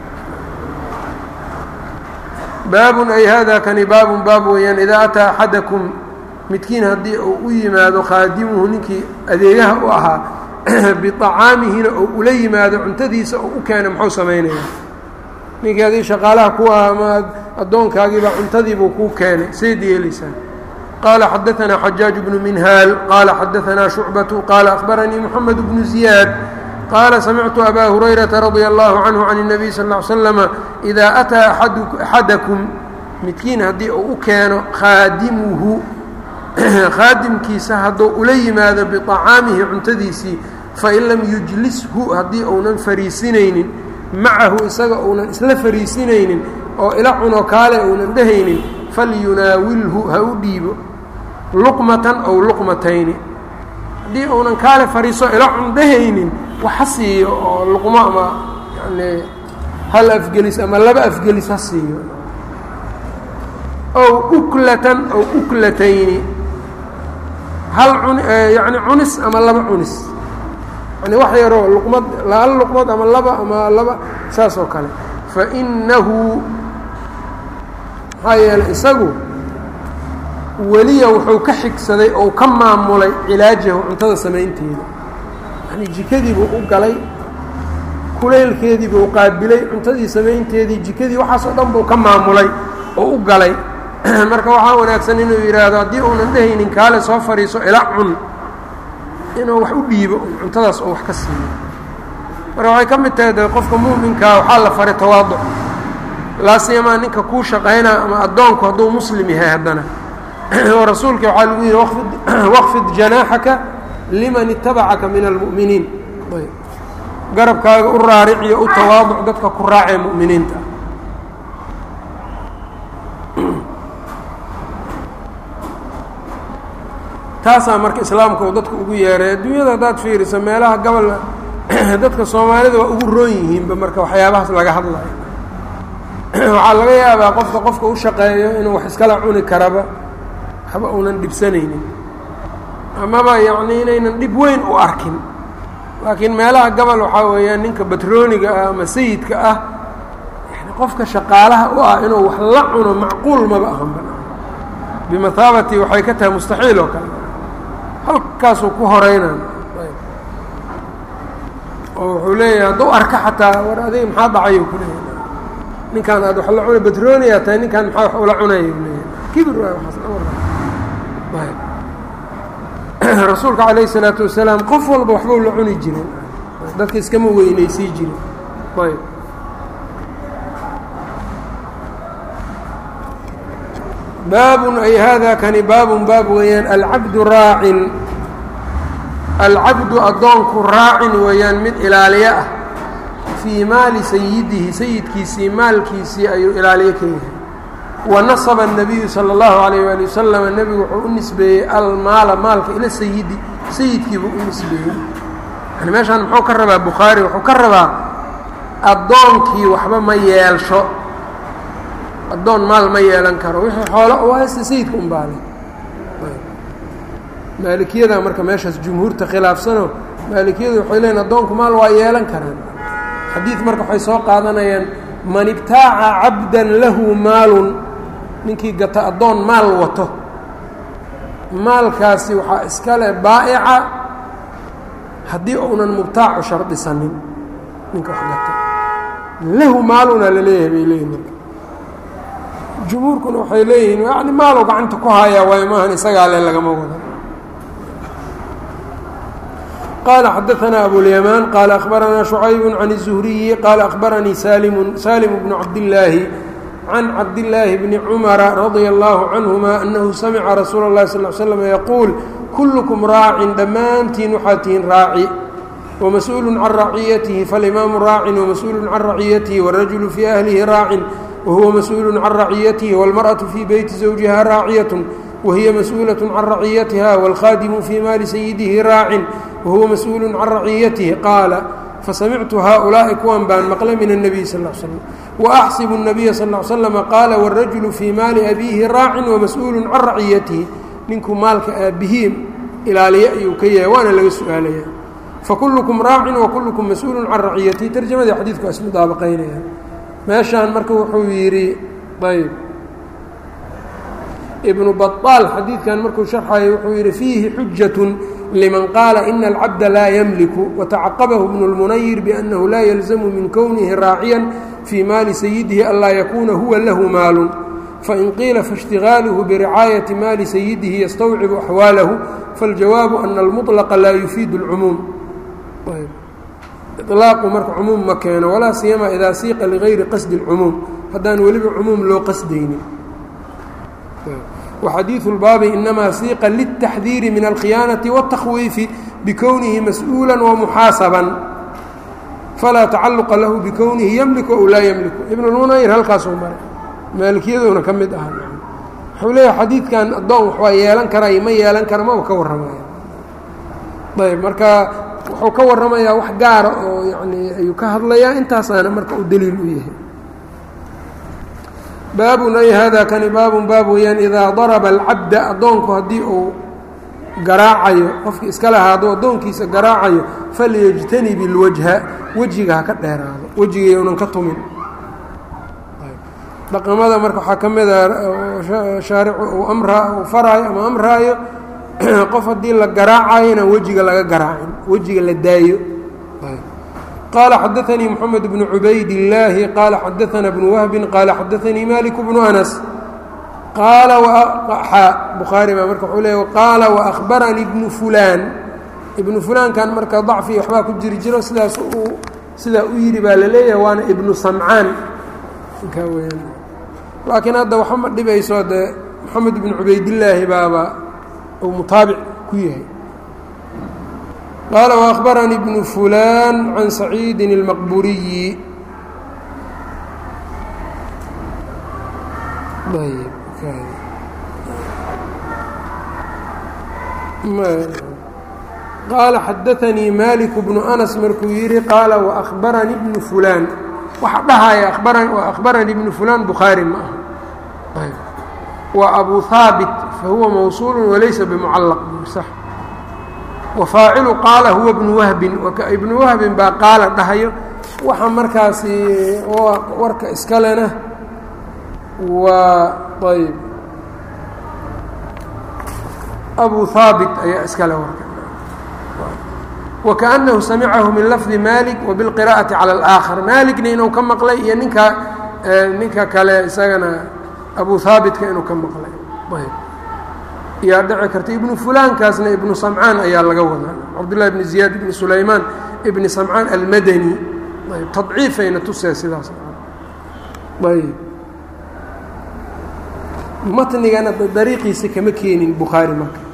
baabun ay hada kani baabun baab weeyaan idaa ataa axadakum midkiin haddii uu u yimaado khaadimuhu ninkii adeegaha u ahaa biطacaamihina oo ula yimaado cuntadiisa oo u keena muxuu samaynaya ninkii adii shaqaalaha ku ah ama addoonkaagiibaa cuntadiibuu kuu keenay sayd yeelaysaa qaala xadaanaa xajaaj bnu minhaal qaala xadaanaa shucbatu qaala akhbaranii moxamed bnu ziyaad qaala samictu abaa hurayrata radia allahu canhu can الnabiy sal ا ly slama idaa ataa axadakum midkiin haddii uu u keeno khaadimuhu khaadimkiisa hadduu ula yimaado biطacaamihi cuntadiisii fain lam yujlishu haddii uunan fariisinaynin macahu isaga uunan isla fariisinaynin oo ila cuno kaale uunan dhehaynin falyunaawilhu ha u dhiibo luqmatan ow luqmatayni haddii uunan kaale fariiso ila cun dhehaynin wax ha siiyo oo luqmo ama yani hal afgelis ama laba afgelis ha siiyo ow uklatan ow uklatayni hal un yani cunis ama laba cunis yani wax yaroo luqmad hal luqmad ama laba ama laba saas oo kale fainahu maxaa yeeley isagu weliya wuxuu ka xigsaday ou ka maamulay cilaajahu cuntada samaynteeda yani jikadiibuu u galay kuleylkeediibuu qaabilay cuntadii samaynteedii jikadii waxaas oo dhan buu ka maamulay oo u galay marka waxaa wanaagsan inuu yidhaahdo haddii uunan dhehaynin kaale soo fadhiiso ila cun inuu wax u dhiibo cuntadaas oo wax ka siiyo marka waxay ka mid tahay de qofka muuminkaa waxaa la faray tawaaduc laasiyamaa ninka kuu shaqaynaa ama addoonku hadduu muslim yahay haddana oo rasuulka waxaa lagu yidhi waqfid janaaxaka liman itabacaka min almu'miniin garabkaaga u raariciyo u tawaaduc dadka ku raacee mu'miniinta taasaa marka islaamka uu dadka ugu yeeray adduunyada haddaad fiiriso meelaha gobol dadka soomaalida waa ugu roon yihiinba marka waxyaabahaas laga hadlayo waxaa laga yaabaa qofka qofka u shaqeeyo inuu wax iskala cuni karaba waxba uunan dhibsanaynin amaba yacni inaynan dhib weyn u arkin laakiin meelaha gobol waxaa weeyaan ninka batrooniga ah ama sayidka ah yani qofka shaqaalaha u ah inuu wax la cuno macquul maba ahanba bimathaabati waxay ka tahay mustaxiil oo kale halkaasuu ku horeynan oo wuxuu leeyahay hadduu arka xataa war adiga maxaa dhacayuu ku leeyahay ninkaan aad wax la cuna batrooniyaa tahay ninkaan maxaa wax ula cunaya u leeyahay kibir waay waxaas rasuulka calayh isalaatu wasalaam qof walba waxbau la cuni jiren dadka iskama weynaysii jiren ayb baabun ay hada kani baabun baab weeyaan alcabdu raacin alcabdu addoonku raacin weeyaan mid ilaaliyo ah fii maali sayidihi sayidkiisii maalkiisii ayuu ilaaliyo ka yahay wanasaba الnabiyu salى اllahu alayh ali wasalama nebigu wuxuu u nisbeeyey almaala maalka ila sayidi sayidkiibuu u nisbeeyey yani meeshaan muxuu ka rabaa bukhaari wuxuu ka rabaa addoonkii waxba ma yeelsho addoon maal ma yeelan karo wixii xoolo u haysta sayidka un baalay maalikiyada marka meeshaas jumhuurta khilaafsano maalikiyadu waxay leeyiin addoonku maal waa yeelan karaan xadiid marka waxay soo qaadanayaan man ibtaaca cabdan lahu maalun ninkii gata addoon maal wato maalkaasi waxaa iskale baa'ica haddii uunan mubtaacu shardisanin ninka wax gata lahu maaluna la leeyahay bay leeyihin marka jumhuurkuna waxay leeyihiin yani maaluu gacanta ku hayaa waayo maahan isagaa le lagama wada qال xdثna أbواليمان qال أخبرnا شعyب عن الزهري qال أخبرنيi sالم sالم بن عبداللahi عن عبداللahi بن cمر رضي الله عنهma أنه سمca رsuuل الlahi صلى اه علي سلم يquuل كلكم rاac dhammaantiin waxaa tihiin raaci ومسؤuل عن رacيaته فالإmام rاac ومسؤuل عن رacيaته والرجل في أهلihi rاac وهuوa مسؤuل عن رacيaته والمرأة في بيت زوجها راaعية وهiy مسؤuلة عن رacيaتها والkhاdم في maali سيدihi rاac وهuوa مسؤuل عن رacيaته qاaل fasamictu haaؤuلaaءi kuwan baan maqlay min النبي sl اه sلم وأxsب النبي sl اه sلم qاala والرaجuل fي maali أbيهi rاac ومسؤuل عan رacيaته ninkuu maalka aabihii ilaaliya ayuu ka yahay waana laga su-aalaya fakuluكم raac وkulكم masؤuل عan رacيaته tarjamadii xadiidku is mudaabaqaynaya meeshaan marka wuxuu yidhi ayb ibnu baطaal xadiidkan markuu sharxayo wuxuu yidhi fiihi xujaة liman qaala ina alcabda laa ymliku watacaqabahu bnu اlmunayir biأnnahu laa yalzamu min kownihi raaciya fii maali sayidihi anlaa yakuuna huwa lahu maalu fain qiila faاshtigaaluhu biricaayati maali sayidihi yastawcibu axwaalahu faاljawaabu ana almuطlaqa laa yufiidu اlcumuum ilaaqu marka cumuum ma keeno walaa siyama idaa siiqa ligayri qasdi اlcumuum haddaan weliba cumuum loo qasdaynin وxadiiثu الbaabi inamaa siiqa lلتaxdiiri min الkhiyaanaةi والتakhwiifi bikownihi masؤuulا وmuxaasaبا falaa tacaluqa lahu bikownihi ymliku ow laa ymliku ibn اlmunayr halkaasuu maray maalikiyaduna ka mid aha wuxuu leeyahay xadiidkan addoon wax waa yeelan karay ma yeelan kara maba ka warramaya ayb marka wuxuu ka warramayaa wax gaara oo yani ayuu ka hadlayaa intaasaana marka uu daliil u yahay baabun ay hada kani baabun baab weeyaan idaa daraba alcabda addoonku haddii uu garaacayo qofkii iska lahaado addoonkiisa garaacayo falyajtanib ilwajha wejiga ha ka dheeraado wejiga unan ka tumin dhaqamada marka waxaa ka mida shaaricu uu amraa uu faraayo ama amraayo qof haddii la garaacayo inaan wejiga laga garaacin wejiga la daayo qala xadaثnii mxamed bnu cubayd الlaahi qaala xadaثna bnu wahbi qaala xadaثanii malik bnu anas qaala bukhaari baa marka wuu leey qaala waأhbaranii bnu fulaan ibnu fulaankan marka dacfi waxbaa ku jiri jiro sidaas uu sidaa u yidhi baa la leeyahay waana ibnu samcaan inkaa weyaan laakiin hadda waxa ma dhibayso dee moxamed bnu cubaydillaahi baaba uu mutaabic ku yahay qaala وأخbaranii bnu fulaan can saciidi الmaqburiyi qaala xadaثanii malik bnu anas markuu yihi qaala وأخbaranii bnu fulaan waxa dhahaya وأخbaranii bnu fulaan bukhaari ma aha waa abu haabit fahuwa mawsuul walaysa bmucalaq صx wafaacilu qaala huwa bnu wahbin ibnu wahbin baa qaala dhahayo waxa markaasi warka iskalena waa ayb abu haabit ayaa iskale warka wakaأnahu samicahu min lafdi malik wabilqira'ati calى اlآakhar malikna inuu ka maqlay iyo ninka ninka kale isagana abu haabitka inuu ka maqlay ayb yaa dhici karta ibnu fulaankaasna ibnu samcaan ayaa laga wadaa cabdullahi bni ziyaad ibni sulaymaan ibni samcaan almadani ayb tadciifayna tusee sidaas ayb matnigana dariiqiisa kama keenin bukhaari marka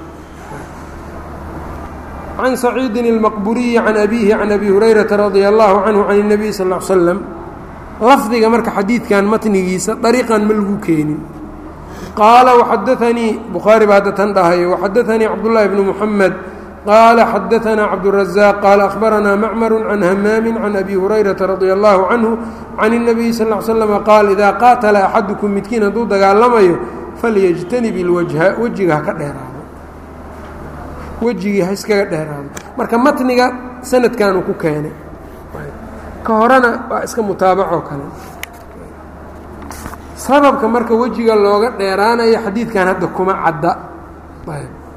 can saciidin اlmaqburiyi can abihi can abi hurayrata radia allahu canhu can الnabiy sal ا l slam lafdiga marka xadiidkan matnigiisa dariiqan ma lagu keenin qaala وxadaثanii bukhaari baa hadda tan dhahayo وxadaثanii cabdالlahi bn mحamed qaala xadaثanaa cabdالraزاq qaala أkhbaranaa macmar can hamaami can abi hurayrata radia allahu canhu can الnabiyi sal ا l slm qaal idaa qaatala axadukum midkiin hadduu dagaalamayo falyajtanib اlwajha wejiga ha ka dheeraado wejigii ha iskaga dheeraado marka matniga sanadkanuu ku keenay ka horena waa iska mutaabacoo kale sababka marka wejiga looga dheeraanayo xadiidkan hadda kuma cadda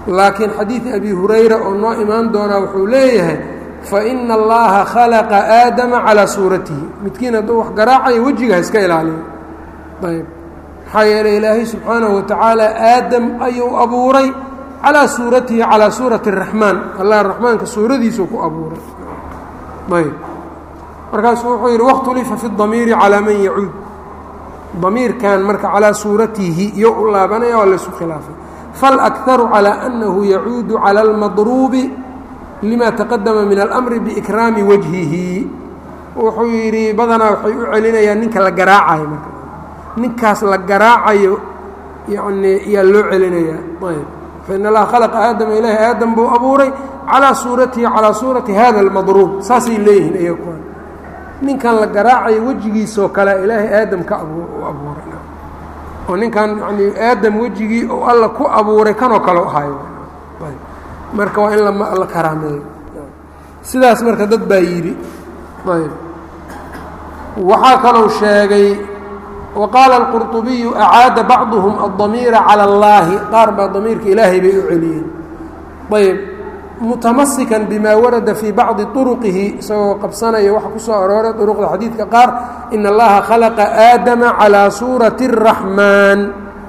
laakiin xadiid abi hurayra oo noo imaan doonaa wuxuu leeyahay faina allaha khalaqa aadama calaa suuratihi midkiin hadduu wax garaacayo wejiga ha iska ilaaliyo ayb maxaa yeeley ilaahay subxaanahu watacaala aadam ayuu abuuray calaa suuratihi calaa suurati araxmaan allah raxmaanka suuradiisuu ku abuuray ayb markaasuu wuxuu yidhi wakhtulifa fi damiiri calaa man yacuud damiirkan marka calaa suuratihi iyo u laabanaya waa laysu khilaafay falakharu calaa annahu yacuudu cala almadruubi lima taqadama min almri biikraami wajhihi wuxuu yidhi badanaa waxay u celinayaan ninka la garaacayo marka ninkaas la garaacayo yani yaa loo celinayaa ayb fain allaha khalaqa aadama ilaahi aadam buu abuuray calaa suuratihi calaa suurati hada almadruub saasay leeyihiin iyaga kuwan ninkan la garaacayo wejigiisoo kale ilaahay aadam ka u abuuray oo ninkan yani aadam wejigii oo alla ku abuuray kanoo kale ahayo marka waa in la karaameeyo sidaas marka dad baa yidhi ayb waxaa kalou sheegay waqaala alqurطubiyu acaada bacduhum aلdamiira calى اllaahi qaar baa damiirka ilaahay bay u celiyeen ayb mutamasikan bima warada fii bacdi طuruqihi isagoo qabsanaya waxa ku soo arooray duruqda xadiidka qaar in allaha khalaqa aadama calىa suurati الraxmaan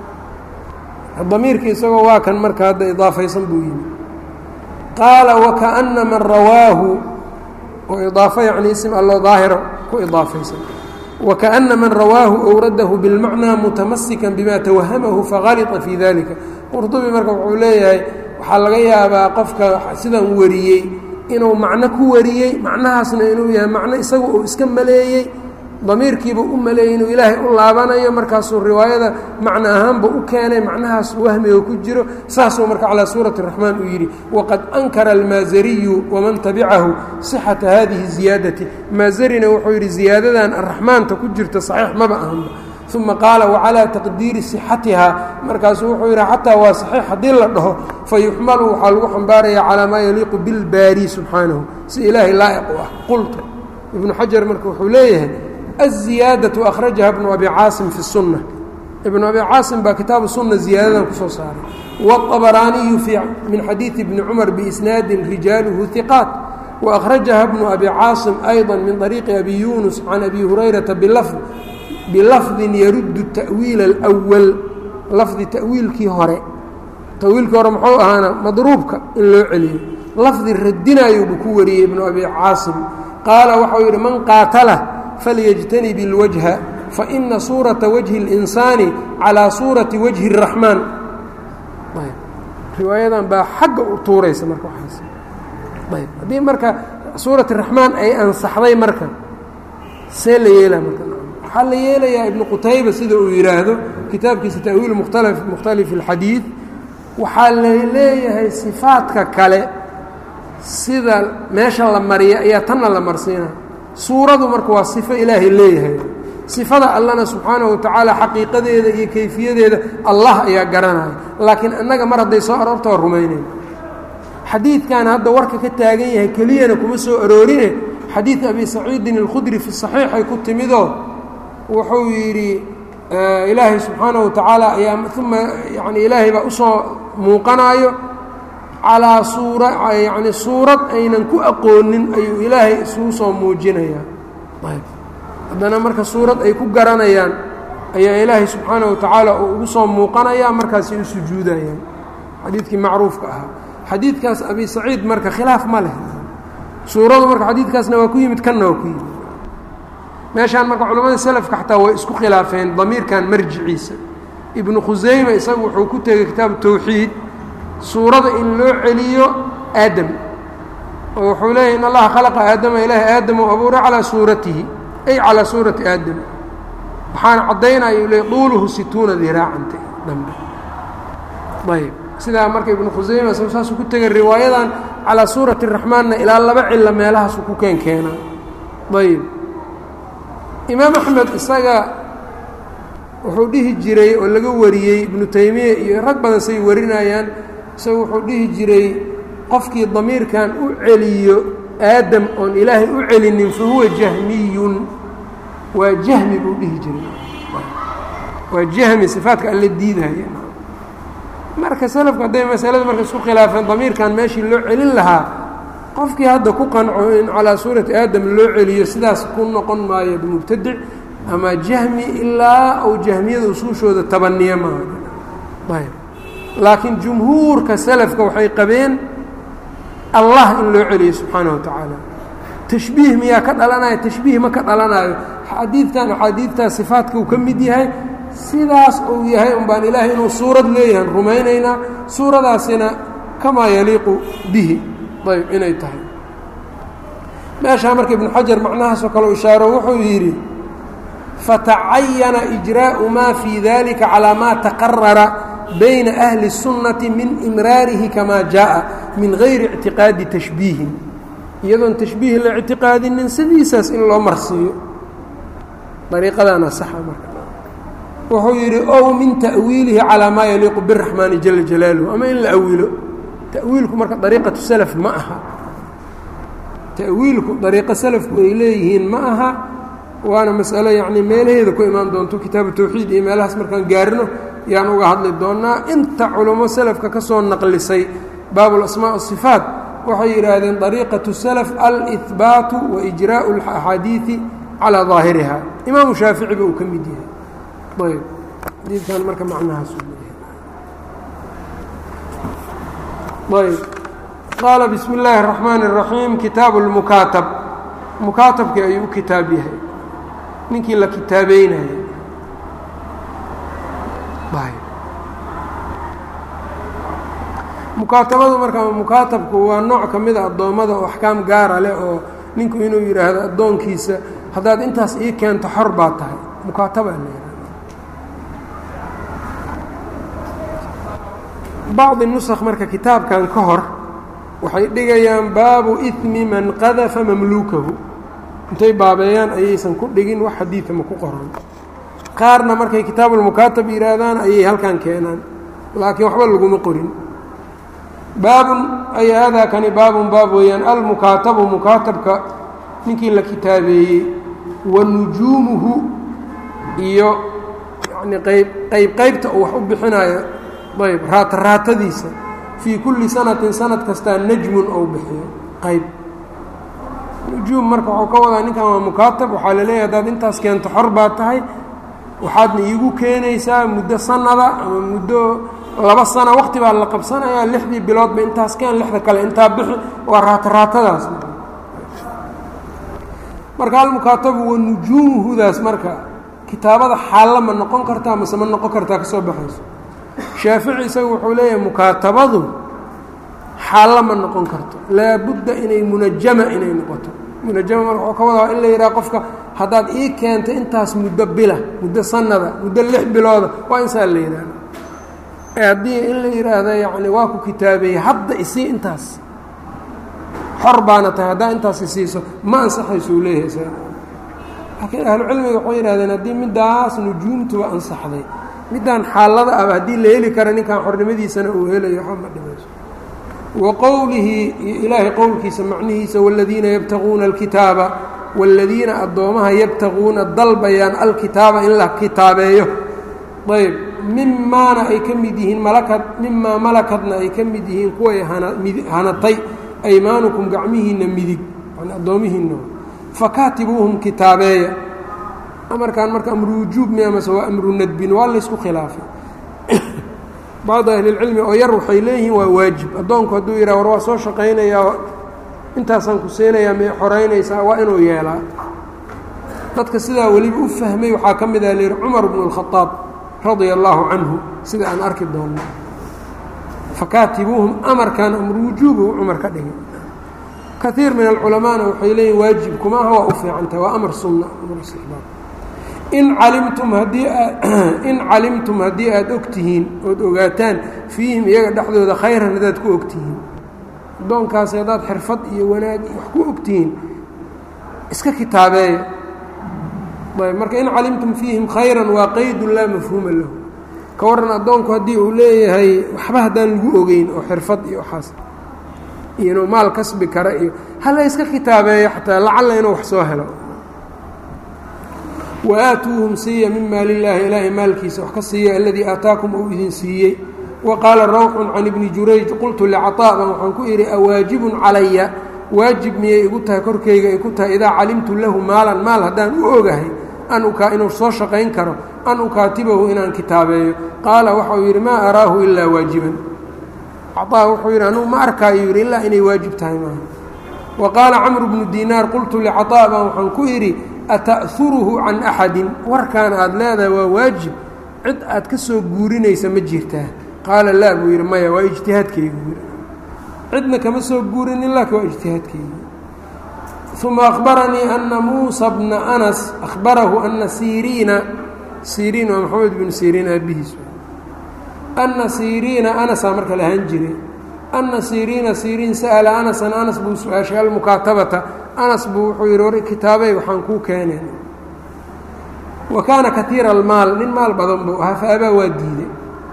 damiirka isagoo waa kan marka hadda idaafaysan buu yimi qaala wakaأna man rawaahu oo idaafo yacni ism alloo daahiro ku idaafaysan wakaأna man rawaahu owradahu bilmacnaa mutamasikan bima tawahamahu fagalita fii dalika qurdubi marka wuxuu leeyahay waxaa laga yaabaa qofka sidan wariyey inuu macno ku wariyey macnahaasna inuu yahay macno isaga uu iska maleeyey damiirkiiba u maleeyey inuu ilaahay u laabanayo markaasuu riwaayada macno ahaanba u keenay macnahaas wahmiga ku jiro saasuu marka calaa suurati raxmaan uu yidhi waqad ankara almaasariyu waman tabicahu sixata hadihi ziyaadati maasarina wuxuu yidhi ziyaadadan araxmaanta ku jirta saxiix maba ahanba uma qaala wacalaa taqdiiri sixatihaa markaasuu wuxuu yidhi xataa waa saxiix haddii la dhaho fayuxmalu waxaa lagu xambaaraya calaa maa yaliiqu bilbaari subxaanahu si ilaahay laa'iq u ah qulta ibnu xajar marka wuxuu leeyahay الزiyaadaة أkhrajaha بن abi caasim fi الsuنة ibn abi caasim baa kitaabu suna ziyaadadan kusoo saaray wالطabaraaniyu min xadiiثi bni cmar biisnaadi rijaaluhu ثiqاat وأkhrajaha bnu abi caasim أيضا min طariiqi abi yunus can abi hurayraةa bilafdi yaruddu تأwiil الأwل lafdi tawiilkii hore tawiilkii hore muxuu ahaana madruubka in loo celiyo lafdi radinayuubu ku wariyey ibnu abi caasim qaala waxau yidhi man qaatala falyjtanib اlwajha faina suurata wajhi اlinsaani calaa suurati wajhi الraxmaan riwaayadan baa xagga u tuuraysa marka waaas ayb haddii marka suurat raxmaan ay ansaxday marka see la yeelaa marka waxaa la yeelayaa ibnu qutayba sida uu yidhaahdo kitaabkiisa ta'wiil mukhtali mukhtalif اlxadiid waxaa la leeyahay sifaadka kale sida meesha la mariya ayaa tanna la marsiina suuradu marka waa sifo ilaahay leeyahay sifada allana subxaanahu watacaala xaqiiqadeeda iyo kayfiyadeeda allah ayaa garanaya laakiin annaga mar hadday soo aroorta waa rumaynayn xadiidkan hadda warka ka taagan yahay keliyana kuma soo aroorine xadiid abi saciidin alkhudri fi saxiixay ku timidoo wuxuu yidhi ilaahay subxaanahu watacaala ayaa uma yani ilaahay baa usoo muuqanaayo calaa suura yacni suurad aynan ku aqoonin ayuu ilaahay isugu soo muujinayaa ayb haddana marka suurad ay ku garanayaan ayaa ilaahay subxaanahu watacaala uu ugu soo muuqanayaa markaasay u sujuudayaan xadiidkii macruufka ahaa xadiidkaas abi saciid marka khilaaf ma leh suuradu marka xadiidkaasna waa ku yimid kanna waa ku yimid meeshaan marka culamada selafka xataa way isku khilaafeen damiirkan marjiciisa ibnu khusayma isagu wuxuu ku tegey kitaabu tawxiid suurada in loo celiyo aadam oo wuxuu leeyahy in allaha khalaqa aadama ilaahi aadam u abuuray calaa suuratihi ay calaa suurati aadam waxaana caddaynaya u leey duuluhu situuna diraacanta dambe ayb sidaa marka ibnu khusayma isagu saasuu ku tegay riwaayadan calaa suurati raxmaanna ilaa laba cilla meelahaasu ku keen keenaa ayb imaam axmed isaga wuxuu dhihi jiray oo laga wariyey ibnu taymiya iyo rag badan say warinayaan isagu wuxuu dhihi jiray qofkii damiirkan u celiyo aadam oon ilaahay u celinin fa huwa jahmiyun waa jahmi buu dhihi jiray waa jahmi sifaadka alla diidaya marka salafku hadday masalada marka isku khilaafeen damiirkan meeshii loo celin lahaa qofkii hadda ku qanco in calaa suurati aadam loo celiyo sidaas ku noqon maayo mubtadic ama jahmi ilaa ou jahmiyada usuushooda tabaniya maaha ayb laakiin jumhuurka salafka waxay qabeen allah in loo celiyo subxaanaه wa tacaala tashbiih miyaa ka dhalanayo tashbiih ma ka dhalanayo xadiidkan axaadiidtaas sifaatka uu ka mid yahay sidaas uu yahay un baan ilaahay inuu suurad leeyahan rumaynaynaa suuradaasina kamaa yaliiqu bihi ayb inay tahay meeshaa marka ibnu xajar macnahaasoo kale ishaaro wuxuu yidhi fatacayana ijraa'u maa fii dalika calaa maa taqarara bayna ahli الsunnati min imraarihi kamaa jaaءa min gayri ictiqaadi tashbiihin iyadoon tashbiih la ictiqaadinin sidiisaas in loo marsiiyo ariiqadaana saxa marka wuxuu yidhi ow min ta'wiilihi calaa maa yaliiqu biraxmaani jala jalaaluhu ama in la awilo ta'wiilku marka dariiqatu salaf ma aha ta'wiilku dariiqo salafku ay leeyihiin ma aha waana masalo yacnii meelaheeda ku imaan doonto kitaabu tawxiid iyo meelahaas markaan gaarino yaan uga hadli doonnaa inta culummo salafka ka soo naqlisay baabulasmaa asifaat waxay yidhaahdeen dariiqatu salaf alihbaatu wa ijraa'u alaxaadiidi calaa daahiriha imaamu shaaficiba uu ka mid yahay ayb xadiidkan marka macnahaas ayb qaala bismi illaahi الraxmaan الraxiim kitaabu lmukaatab mukaatabkii ayuu u kitaab yahay ninkii la kitaabeynaya mukaatabadu marka mukaatabku waa nooc ka mida addoommada oo axkaam gaara leh oo ninku inuu yidhaahdo addoonkiisa haddaad intaas ii keento xor baa tahay mukaataba la yihahda bacdi nusakh marka kitaabkan ka hor waxay dhigayaan baabu idmi man qadafa mamluukahu intay baabeeyaan ayaysan ku dhigin wax xadiida ma ku qoran qaarna markay kitaabulmukaatab yidhaahdaan ayay halkan keenaan laakiin waxba laguma qorin baabun ay haadaa kani baabun baab weeyaan almukaatabu mukaatabka ninkii la kitaabeeyey wa nujuumuhu iyo yacnii qayb qayb qaybta uu wax u bixinayo ayb raata raatadiisa fii kulli sanatin sanad kastaa najmun ou bixiyo qayb nujuum marka waxuu ka wadaa ninkan waa mukaatab waxaa la leeyahay haddaad intaas keento xor baa tahay waxaadna iigu keenaysaa muddo sanada ama muddo laba sano waqti baa la qabsanayaa lixdii biloodba intaas keen lixda kale intaa bixi waa raata raatadaas marka almukaatabu wa nujuumuhudaas marka kitaabada xaalla ma noqon kartaa mase ma noqon kartaa ka soo baxayso shaafici isagu wuxuu leeyahay mukaatabadu xaalla ma noqon karto laabudda inay munajama inay noqoto munajama marka waxuu ka wadaa in la yidhaha qofka haddaad ii keento intaas muddo bila muddo sanada muddo lix bilooda waa insaa la yidhaahda ee haddii in la yidhaahdo yacni waa ku kitaabeeyey hadda isii intaas xor baana tahay haddaa intaas isiiso ma ansaxayso uu leeyahay isaga laakiin ahlucilmiga waxay yidhahdeen haddii middaas nujuumtuba ansaxday middaan xaalada aba haddii la heli kara ninkan xornimadiisana uu helayo waxba ma dhimayso wa qowlihi iyo ilaahay qowlkiisa macnihiisa waaladiina yabtaquuna alkitaaba waaladiina addoomaha yabtaquuna dalbayaan alkitaaba in la kitaabeeyo ayb mimaana ay ka mid yihiin malakad mimaa malakadna ay ka mid yihiin kuway hanatay aymaanukum gacmihiinna midig yani addoomihiinna fakaatibuuhum kitaabeeya amarkan marka amru wujuub mi amase waa amru nadbin waa laysku khilaafay bacdu ahlilcilmi oo yar waxay leeyihiin waa waajib addoonku hadduu yidhah war waa soo shaqaynayaa intaasaan ku siinayaa may xoraynaysaa waa inuu yeelaa dadka sidaa weliba u fahmay waxaa ka mid ah layidhi cumar bnu اlkhadaab radia allaahu canhu sida aan arki doonno fakaatibuuhum amarkan amru wujuubu cumar ka dhigay kaiir min alculamaana waxay leeyihin waajib kuma aha waa u fiicantaha waa amar sunna amar istixbaab in calimtum haddii in calimtum haddii aada og tihiin ood ogaataan fiihim iyaga dhexdooda khayran haddaad ku og tihiin addoonkaasi haddaad xirfad iyo wanaag iyo wax ku og tihiin iska kitaabeeya ayb marka in calimtum fiihim khayran waa qaydun laa mafhuuma lahu ka warran addoonku haddii uu leeyahay waxba haddaan lagu ogeyn oo xirfad iyo waxaas iyo inuu maal kasbi kara iyo hala iska kitaabeeyo xataa lacalla inuu wax soo helo wa aatuuhum siiya min maali illaahi ilaahay maalkiisa wax ka siiya aladii aataakum uu idin siiyey wa qaala rawxun can ibni jurayj qultu licaطaa baan waxaan ku idhi awaajibun calaya waajib miyay igu tahay korkayga ay ku tahay idaa calimtu lahu maalan maal haddaan u ogahay an ukaa inuu soo shaqayn karo an ukaatibahu inaan kitaabeeyo qaala waxau yidhi maa araahu ilaa waajiban caطaa wuxuu yidhi anugu ma arkaayo yidhi ilaa inay waajib tahay maaha wa qaala camru bnu dinaar qultu licaطaa baan waxaan ku idhi ata'huruhu can axadin warkaan aad leedahay waa waajib cid aad ka soo guurinaysa ma jirtaa qaala laa buu yidhi maya waa ijtihaadkaygu yidhi cidna kama soo guurinin laakin waa ijtihaadkaygu uma akhbaranii ana muusa bna anas ahbarahu ana siriina siriin waa maxamed bnu siriin aabihiis ana siriina anasaa marka la ahaan jiray ana siriina siriin sa'ala anasan anas buu su-aashay almukaatabata anas buu wuxuu yidhi war kitaabey waxaan kuu keeneen wa kaana katiira almaal nin maal badan buu ahaa faabaa waa diiday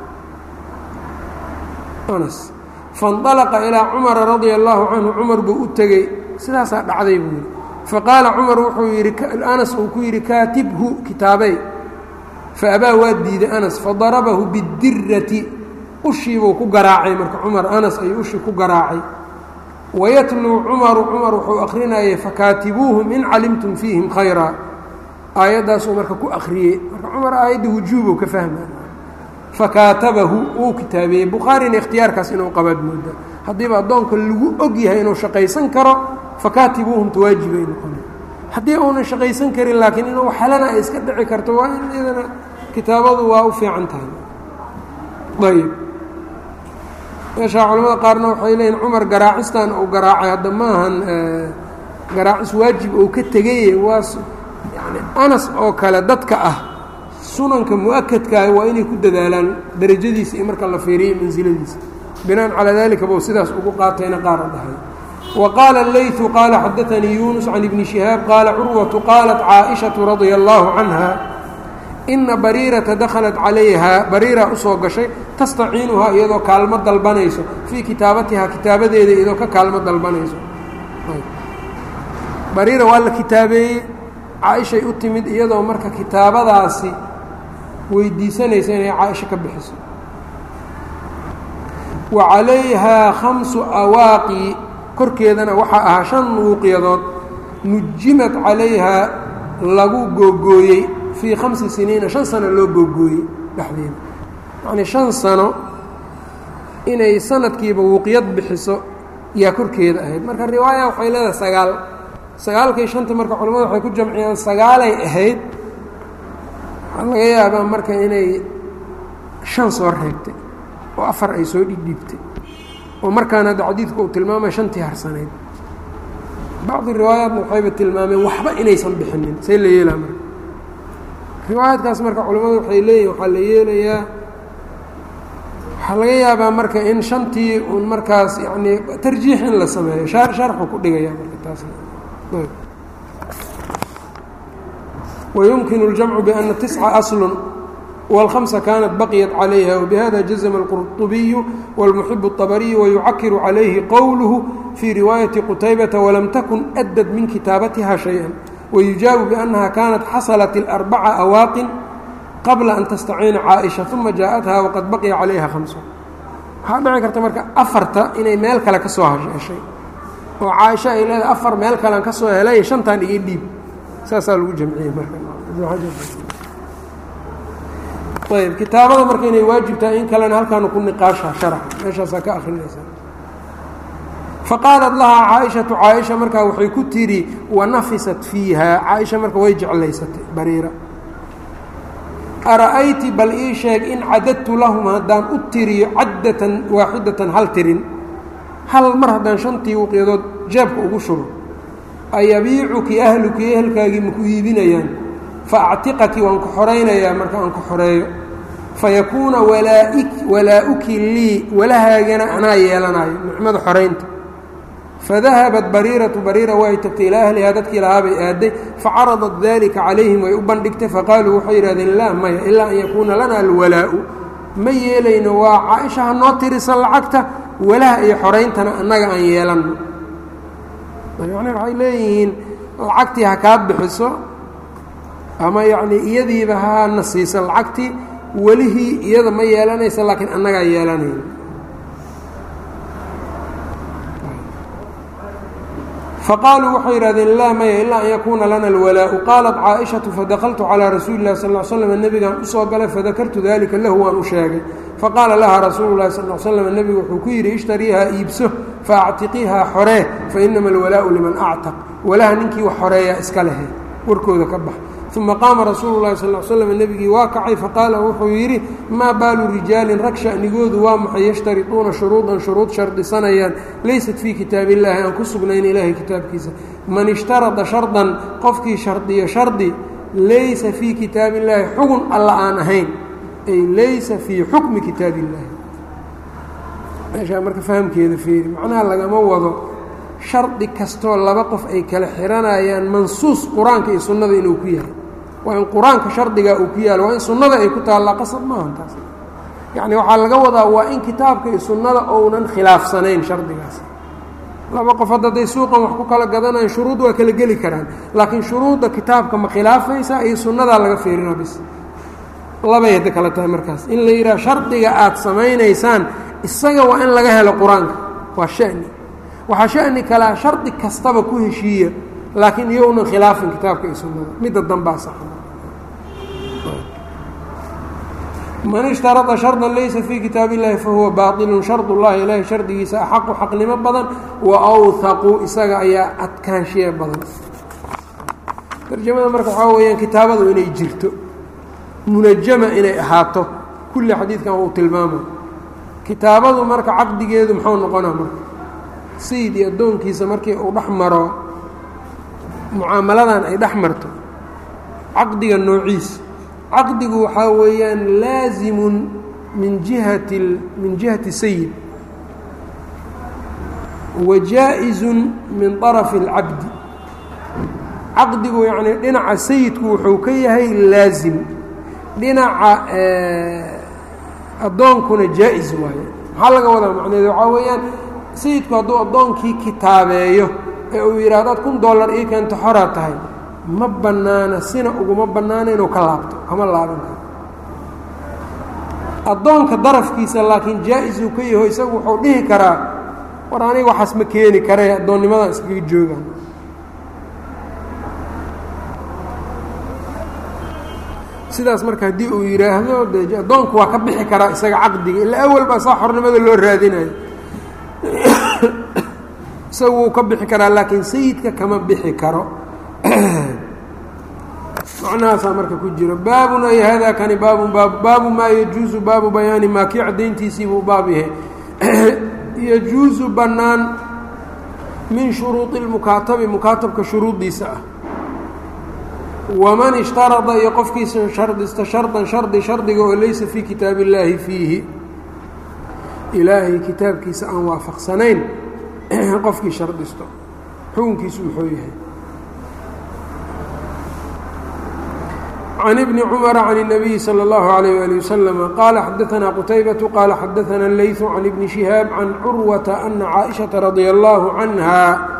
anas faاnطalaqa ilaa cumara radia allahu canhu cumar buu u tegey sidaasaa dhacday buu yidhi faqaala cumar wuxuu yidhi anas uu ku yidhi kaatibhu kitaabey faabaa waa diiday anas fadarabahu bidirati ushiibuu ku garaacay marka cumar anas ayuu ushii ku garaacay wayatluu cumaru cumar wuxuu akrinayay fakaatibuuhum in calimtum fiihim khayra aayaddaasuu marka ku akriyey marka cumar aayadda wujuubuu ka fahmay fakaatabahu wuu kitaabeeyey bukhaarina ikhtiyaarkaas inuu qabaad mooda haddiiba addoonka lagu og yahay inuu shaqaysan karo fakaatibuuhum tawaajibay noqona haddii uunan shaqaysan karin laakiin inuu xalana ay iska dhici karto waa in iyadana kitaabadu waa u fiican tahay ayb meeshaa culamada qaarna waxay leeyihin cumar garaacistan uu garaacay hadda maahan garaacis waajib uu ka tegaye waa yani anas oo kale dadka ah sunanka mu-akadkaah waa inay ku dadaalaan darajadiisa iyo marka la fiiriyey mansiladiisa binaan calaa dalika buu sidaas ugu qaatayna qaara dhahay wa qaala اleyثu qaala xadaanii yunus can ibni shihaab qaala curwatu qaalat caaئishaةu radia اllahu canha ina bariirata dakhalat calayha bariira usoo gashay tastaciinuhaa iyadoo kaalmo dalbanayso fii kitaabatihaa kitaabadeeda iyadoo ka kaalmo dalbanayso bariira waa la kitaabeeyey caaishay u timid iyadoo marka kitaabadaasi weydiisanaysa inay caaisho ka bixiso wa calayhaa khamsu awaaqi korkeedana waxaa ahaa shan wuuqyadood nujimad calayhaa lagu googooyey fii khamsi siniina shan sano loo googooyey dhexdeeda yacnii shan sano inay sanadkiiba wuuqyad bixiso yaa korkeeda ahayd marka riwaaya waxay leedahay sagaal sagaalkii shanta marka culamada waxay ku jamciyaan sagaalay ahayd waxaa laga yaabaa marka inay shan soo reebtay oo afar ay soo dhigdhibtay oo markaan hadda xadiidku uu tilmaamay shantii harsanayd bacdi riwaayaatna waxayba tilmaameen waxba inaysan bixinin say la yeelaa marka riwaayaadkaas marka culamadu waxay leeyihin waxaa la yeelayaa waxaa laga yaabaa marka in shantii un markaas yacnii tarjiix in la sameeyo shar sharxu ku dhigaya marka taas ويمkن الجمع بأن تسعة أصل والخمسة كانت بقيت عليها وبهذا جزم القرطبي والمحب الطبري ويعكر عليه قوله في رواية قتيبة ولم تكن أدت من كتابتها شيئا ويجاب بأنها كانت حصلت الأربع أواق قبل أن تستعين عائشة ثم جاءتها وقد بقي عليها خمسة waxaa dhici karta marka afarta inay meel kale ka soo heshay oo caaisho ay leedahay afar meel kalean ka soo helay shantan iga dhiib saasaa lagu jamciyey marayb kitaabada marka inay waajib tahay in kalena halkaanu ku niqaasha sharax meeshaasaa ka akrinaysaa faqaalat lahaa caaishatu caaisha markaa waxay ku tidhi wanafisat fiiha caaisha marka way jeclaysatay bariira ara'ayti bal ii sheeg in cadadtu lahum haddaan u tiriyo caddatan waaxidatan hal tirin hal mar haddaan shantii wuqyadood jeebka ugu shubo ayabiicuki ahluki ehelkaagii maku iibinayaan fa actiqaki waan ku xoraynayaa marka aan ku xoreeyo fayakuuna walaa-uki lii walahaagana anaa yeelanayo nicmada xoraynta fadahabat bariiratu bariira way tagtay ilaa ahlihaa dadkii lahaa bay aaday facaradat dalika calayhim way u bandhigtay faqaaluu waxay yidhahdeen laa maya ilaa an yakuuna lana alwalaa'u ma yeelayno waa caaisha ha noo tirisan lacagta walaha iyo xorayntana annaga aan yeelanno yani waxay leeyihiin lacagtii ha kaa bixiso ama yacnii iyadiiba hana siisan lacagtii welihii iyada ma yeelanaysa laakiin annagaa yeelanayna faqaaluu waxay yidhahdeen laa maya ilaa an yakuuna lana alwalaau qaalat caaishatu fadakaltu calaa rasuuli lahi sal l slam nebigaan usoo galay fadakartu dalika lahu waan u sheegay faqaala laha rasuulu lahi sal slam nebigu wuxuu ku yidhi ishtariihaa iibso faactiqiihaa xoree fa inama alwalaau liman actaq walaha ninkii wax xoreeyaa iska lehe warkooda ka bax uma qaama rasuulu lahi sal slam nebigii waa kacay faqaala wuxuu yidhi maa baalu rijaalin rag sha'nigoodu waa maxay yashtariطuuna shuruudan shuruud shardisanayaan laysat fii kitaab illaahi aan ku sugnayn ilaahay kitaabkiisa man ishtarada shardan qofkii shardiyo shardi laysa fii kitaab illaahi xugun alla aan ahayn ay laysa fii xukmi kitaab illaahi meeshaa marka fahamkeeda feeri macnaha lagama wado shardi kastoo laba qof ay kala xiranayaan mansuus qur-aanka iyo sunnada inuu ku yahay waa in qur-aanka shardigaa uu ku yaalo waa in sunnada ay ku taallaa qasab maaha taas yacni waxaa laga wadaa waa in kitaabka iyo sunnada ounan khilaafsanayn shardigaas laba qof hadda hadday suuqan wax ku kala gadanayan shuruud waa kala geli karaan laakiin shuruudda kitaabka ma khilaafaysaa iyo sunnadaa laga fiirinaa bis labay hadda kale tahay markaas in la yidhaha shardiga aada samaynaysaan isaga waa in laga helo qur-aanka waa shani waxaa shani kalea shardi kastaba ku heshiiya laakiin iyounan khilaafin kitaabka iyo sunnada midda dambaa saxa man ishtarada shardan laysa fii kitaab illahi fahuwa baailun shard ullahi ilaahay shardigiisa axaqu xaqnimo badan wa awhaqu isaga ayaa adkaanshiye badan tarjamada marka waxaa weeyaan kitaabadu inay jirto munajama inay ahaato kulli xadiidkan uu tilmaamay kitaabadu marka caqdigeedu muxuu noqonaa marka sayid iyo addoonkiisa markii uu dhex maro mucaamaladan ay dhex marto caqdiga noociisa caqdigu waxaa weeyaan laasimun min jihati min jihati sayid wa jaa-izun min طarafi اlcabdi caqdigu yacni dhinaca sayidku wuxuu ka yahay laasim dhinaca addoonkuna jaa-is waaye maxaa laga wadaa macneedu waxaa weeyaan sayidku hadduu addoonkii kitaabeeyo ee uu yidhaahdo ad kun dollar ii keento xoraa tahay ma bannaana sina uguma bannaana inuu ka laabto kama laaban karo addoonka darafkiisa laakiin jaa-isuu ka yaho isagu wuxuu dhihi karaa war aniga waxaas ma keeni kare addoonnimadan iskaga joogaan sidaas marka haddii uu yidhaahdo de addoonku waa ka bixi karaa isaga caqdiga ilaa awal baa saa xornimada loo raadinayo isaga wuu ka bixi karaa laakiin sayidka kama bixi karo macnahaasaa marka ku jiro baabun ay hada kani baabun baab baabu maa yajuusu baabu bayaani maa kii caddayntiisii buu baab yahay yajuusu bannaan min shuruudi lmukaatabi mukaatabka shuruuddiisa ah waman ishtarada iyo qofkiisa shardista shardan shardi shardiga oo laysa fii kitaab illaahi fiihi ilaahay kitaabkiisa aan waafaqsanayn qofkii shardisto xukunkiisu muxuu yahay can ibni cumara can الnabiyi salى اllahu عalayh ali waslm qaala xadaanaa qutaybatu qaala xadaana اleyثu can ibni shihaab can curwata ana caaئiشhaةa radia اllahu canha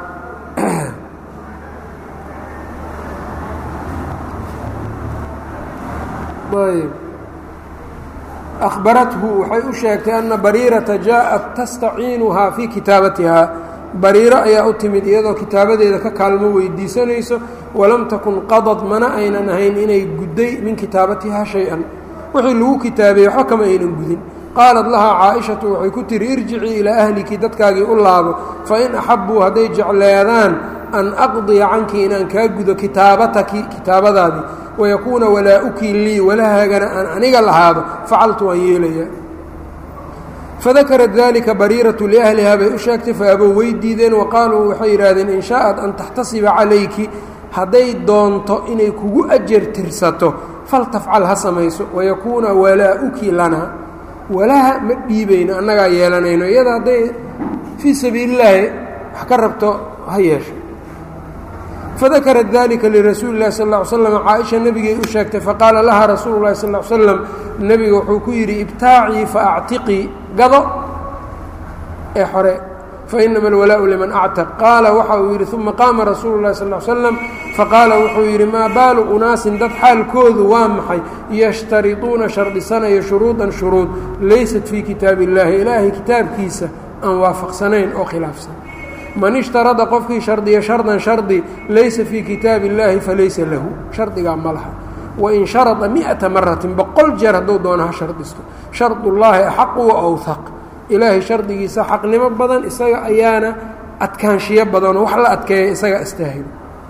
ayb akhbarathu waxay u sheegtay ana bariirata jaaءat tastaciinuhaa fii kitaabatihaa bariiro ayaa u timid iyadoo kitaabadeeda ka kaalmo weydiisanayso walam takun qadad mana aynan ahayn inay gudday min kitaabatihaa shay-an wixii lagu kitaabeeyey waxba kama aynan gudin qaalat lahaa caaishatu waxay ku tihi irjicii ilaa ahliki dadkaagii u laabo fain axabbuu hadday jecleedaan an aqdiya canki inaan kaa gudo kitaabataki kitaabadaadii wayakuuna walaa-ukii lii walahaagana aan aniga lahaado facaltu waan yeelayaa fadakarat dalika bariiratu liahlihaa bay u sheegtay faabow way diideen wa qaaluu waxay yidhaahdeen in shaaءat an taxtasiba calayki hadday doonto inay kugu ajar tirsato faltafcal ha samayso wayakuuna walaa-uki lanaa walaha ma dhiibayno annagaa yeelanayno iyada hadday fii sabiili illaahi wax ka rabto ha yeesho fadakarat dalika lirasuuli اlahi sal ا ly slam caaisha nebigay u sheegtay faqaala laha rasuulu اlahi sal l slam nebiga wuxuu ku yidhi ibtaacii faactiqii gado ee xore fainama alwalaau liman actaq qaala waxa uu yidhi uma qaama rasuulu lahi sal l slam faqaala wuxuu yidhi maa baalu unaasin dad xaalkoodu waa maxay yashtariduuna shardisanayo shuruudan shuruud laysat fii kitaabi illaahi ilaahay kitaabkiisa aan waafaqsanayn oo khilaafsan man ishtarada qofkii shardiya shardan shardi laysa fii kitaabi illaahi falaysa lahu shardigaa ma laha wain sharada miata maratin boqol jeer hadduu doono ha shardisto shardullaahi axaqu wa awhaq ilaahay shardigiisa xaqnimo badan isaga ayaana adkaanshiyo badanoo wax la adkeeya isaga istaahilo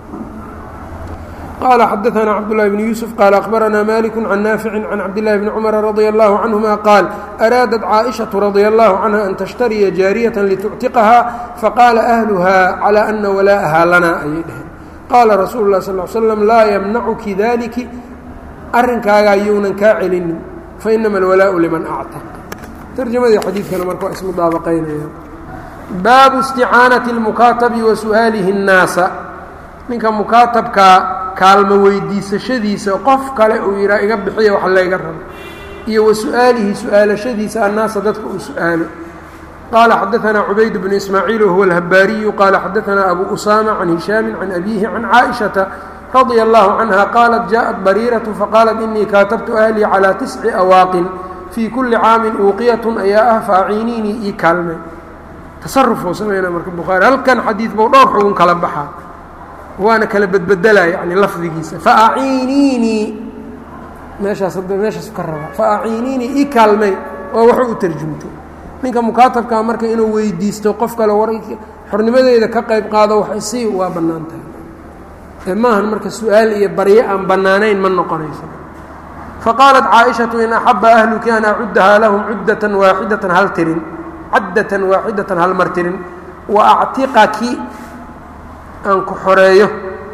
qال xdثna cبدالله بن يوسف qال أخبرnا مالك عن نافع عن cبدالله بن cمر رضي الله عنهma qاaل أrاadت cائشhaة رضي الله عنها أن تشhتريa جاaرية لتcتiقهa faqاla أهلهa على أنa ولاءها lana ayay dheheen qاla رasuل الlه صلى اه سلم laa يمنعki ذلiki arinkaaga yuunan kaa celinin faإنma الولاء لمن أcتق ترجmadii xadiidkana marka waa ismudaabaqaynaya baabu اsتiعاanaة المukaaتب وسu'aalihi الناaسa ninka mukaatabkaa kaalmo weydiisashadiisa qof kale uu yidhaa iga bixiya wax layga rabo iyo wa su-aalihi su-aalashadiisa annaasa dadka uu su-aalo qaala xadaanaa cubayd bnu ismaaciil wahuwa alhabaariyu qaala xadaanaa abu usaama can hishaami can abiihi can caaishata radia allahu canha qaalat jaaءat bariiratu faqaalat inii kaatabtu ahlii calىa tisci awaaqin fii kulli caamin uuqiyatun ayaa ah faaciiniinii ii kaalmay tasarufuu samayna marka bukhaari halkan xadiid bou dhowr xugun kala baxaa waana kala bedbedelaa yani lafdigiisa faaciiniinii meeshaas hadda meeshaas ka rabaa faaciiniinii ii kaalmay oo waxu u tarjumto ninka mukaatabkaa marka inuu weydiisto qof kale war xornimadeeda ka qayb qaado wax si waa bannaan tahay ee maahan marka su-aal iyo baryo aan bannaanayn ma noqonayso faqaalat caaishatu in axaba ahluki an acuddahaa lahum cuddatan waaxidatan hal tirin caddatan waaxidatan hal mar tirin wa actiqaki aan ku xoreeyo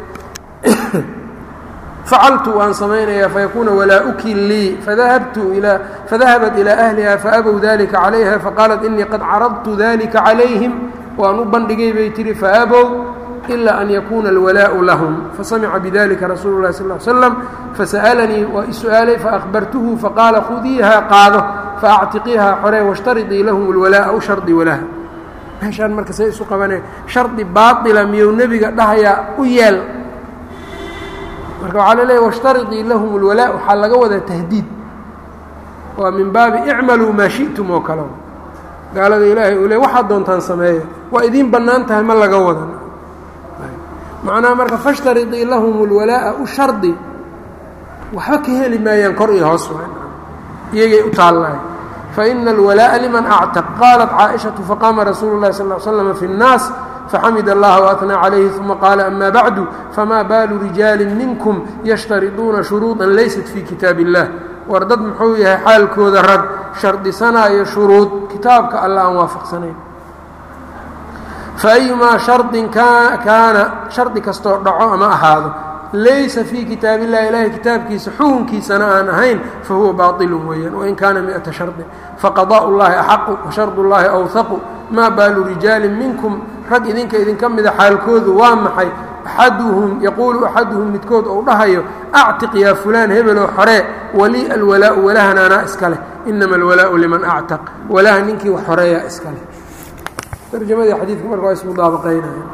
facaltu waan samaynayaa fayakuuna walaa-uki lii fadahabtu ilaa fadahabat ilaa ahliha faabow dalika calayha faqaalat inii qad caradtu dalika calayhim waan u bandhigay bay tihi faabow ilaa an yakuuna alwalaau lahum fasamica bidalika rasuulu lahi sal l slam fasa'alanii waa i su-aalay faahbartuhu faqaala khudiiha qaado faactiqiiha xoree washtaridii lahum alwalaa'a u shardi walaha meeshaan marka say isu qabaneen shardi baaila miyuu nebiga dhahayaa u yeel marka waxaa la leeya washtaridii lahum اlwalaa waxaa laga wadaa tahdiid waa min baabi icmaluu maa shi'tum oo kale gaalada ilaahay uu le waxaad doontaan sameeya waa idiin bannaan tahay ma laga wadan macnaha marka fashtaridii lahum اlwalaa'a u shardi waxba ka heli maayaan kor iyo hoos iyagay u taallahay faina alwalaaءa liman actaq qaalat caaئishaةu faqaama rasuulu اlahi sal ll slm fi الnaas faxamid اllaha وaأnaa calayhi uma qaala ama bacdu fama baalu rijaali minkum yashtariduuna shuruuطa laysat fii kitaab اllah war dad muxuu yahay xaalkooda rag shardisanaayo shuruud kitaabka alla aan waafaqsanayn faأyumaa shardin kaana shardi kastoo dhaco ama ahaado laysa fii kitaab illahi ilaahay kitaabkiisa xukunkiisana aan ahayn fahuwa baailu weeyaan wain kaana miata shardin faqadaء اllahi axaqu washard اllahi awhaqu maa baalu rijaali minkum rag idinka idinka mida xaalkoodu waa maxay axaduhum yaquulu axaduhum midkood ou dhahayo actiq yaa fulaan hebeloo xoree walii alwalaau walahan anaa iska leh inama alwalaau liman actaq walaha ninkii wax xoreeyaa iska leh tarjamadii xadiidka marka waa ismudaabaqaynaya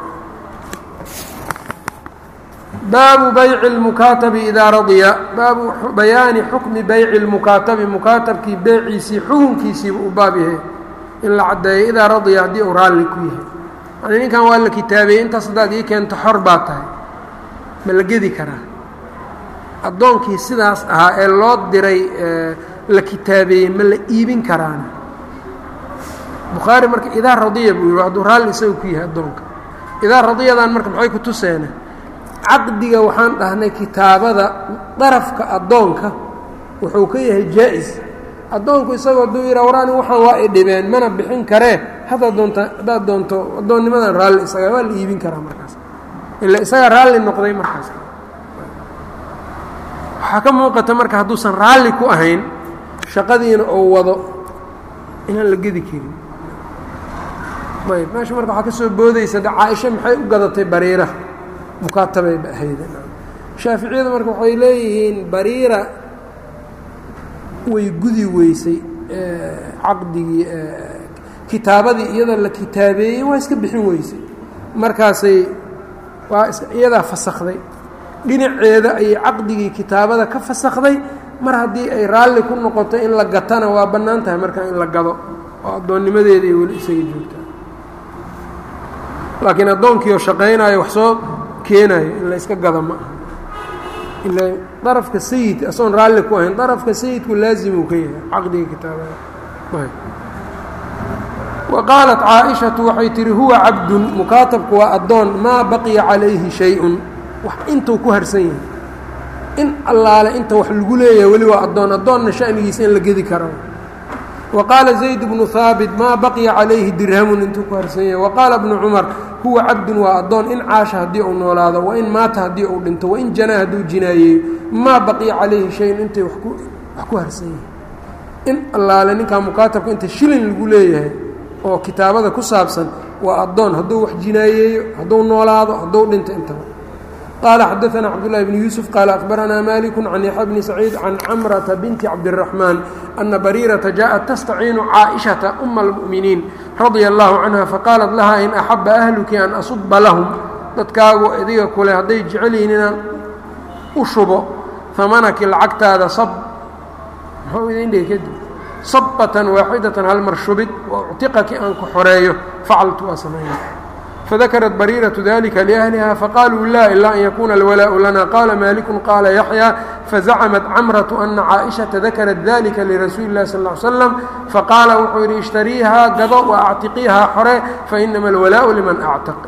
baabu bayci اlmukaatabi idaa radya baabu bayaani xukmi bayci اlmukaatabi mukaatabkii beeciisii xukunkiisiiba u baab yahay in la caddeeyo idaa radya haddii uu raalli ku yahay yani ninkan waa la kitaabeeyey intaas haddaad ii keento xor baa tahay ma la gedi karaa addoonkii sidaas ahaa ee loo diray la kitaabeeyey ma la iibin karaana bukhaari marka idaa radiya buu yihi hadduu raalli isaga ku yahay addoonka idaa radiyadan marka maxay ku tuseena caqdiga waxaan dhahnay kitaabada darafka addoonka wuxuu ka yahay jaa-is addoonku isagoo hadduu yidhaa waraani waxaan waa i dhibeen mana bixin karee haddaad doonta haddaad doonto addoonnimadan raalli isaga waa la iibin karaa markaas ila isaga raalli noqday markaas waxaa ka muuqata marka hadduusan raalli ku ahayn shaqadiina uu wado inaan la gedi karin ayb meesha marka waxaa ka soo boodaysa de caaisha maxay u gadatay bariira mukaatabay ba ahayd shaaficiyadu marka waxay leeyihiin bariira way gudi weysay caqdigii kitaabadii iyada la kitaabeeyey waa iska bixin weysay markaasay waa iyadaa fasakday dhinaceeda ayay caqdigii kitaabada ka fasakday mar haddii ay raalli ku noqoto in la gatana waa bannaan tahay markaa in la gado oo addoonnimadeeda ay weli isaga joogtaa laakiin addoonkiioo shaqaynayo wax soo keenayo in la yska gado ma aha ila darafka sayidka asoon raalli ku ahayn darafka sayidku laazimuu ka yahay caqdiga kitaabada wa qaalat caaishatu waxay tihi huwa cabdun mukaatabku waa addoon maa baqiya calayhi shay-un wax intuu ku harsan yahay in allaale inta wax lagu leeyahay weli waa addoon addoonna shanigiisa in la gedi karo wa qaala zayd bnu haabit maa baqiya calayhi dirhamun intuu ku harsan yahay wa qaala bnu cumar huwa cabdun waa addoon in caasha haddii uu noolaado wain maata haddii uu dhinto wain janaa hadduu jinaayeeyo maa baqiya calayhi shay-un intay wax ku harsan yahay in allaale ninkaa mukaatabka inta shilin lagu leeyahay oo kitaabada ku saabsan waa addoon hadduu wax jinaayeeyo hadduu noolaado hadduu dhinto intaba qaala xadaanaa cabdullahi bni yuusuf qaala akhbaranaa maliku can yaxya bni saciid can camrata binti cabdiraxmaan ana bariirata jaaءat tastaciinu caaishata uma almu'miniin radia allahu canha faqaalat laha in axaba ahluki an asuba lahum dadkaagu idiga kule hadday jecel yihiin inaan u shubo hamanaki lacagtaada sab muxuu idin dhihi kadib sabatan waaxidatan hal mar shubid wa uctiqaki aan ku xoreeyo facaltu waa sameeya fadakarat bariiratu dalika liahliha faqaaluu la ilaa an yakuuna alwalaau lana qaala maaliku qaala yaxya fazacamat camratu ana caaishata dakarat dalika lirasuuli اllahi sal ly slam faqaala wuxuu yidhi ishtariihaa gado wa actiqiihaa xore fainama alwalaau liman actaq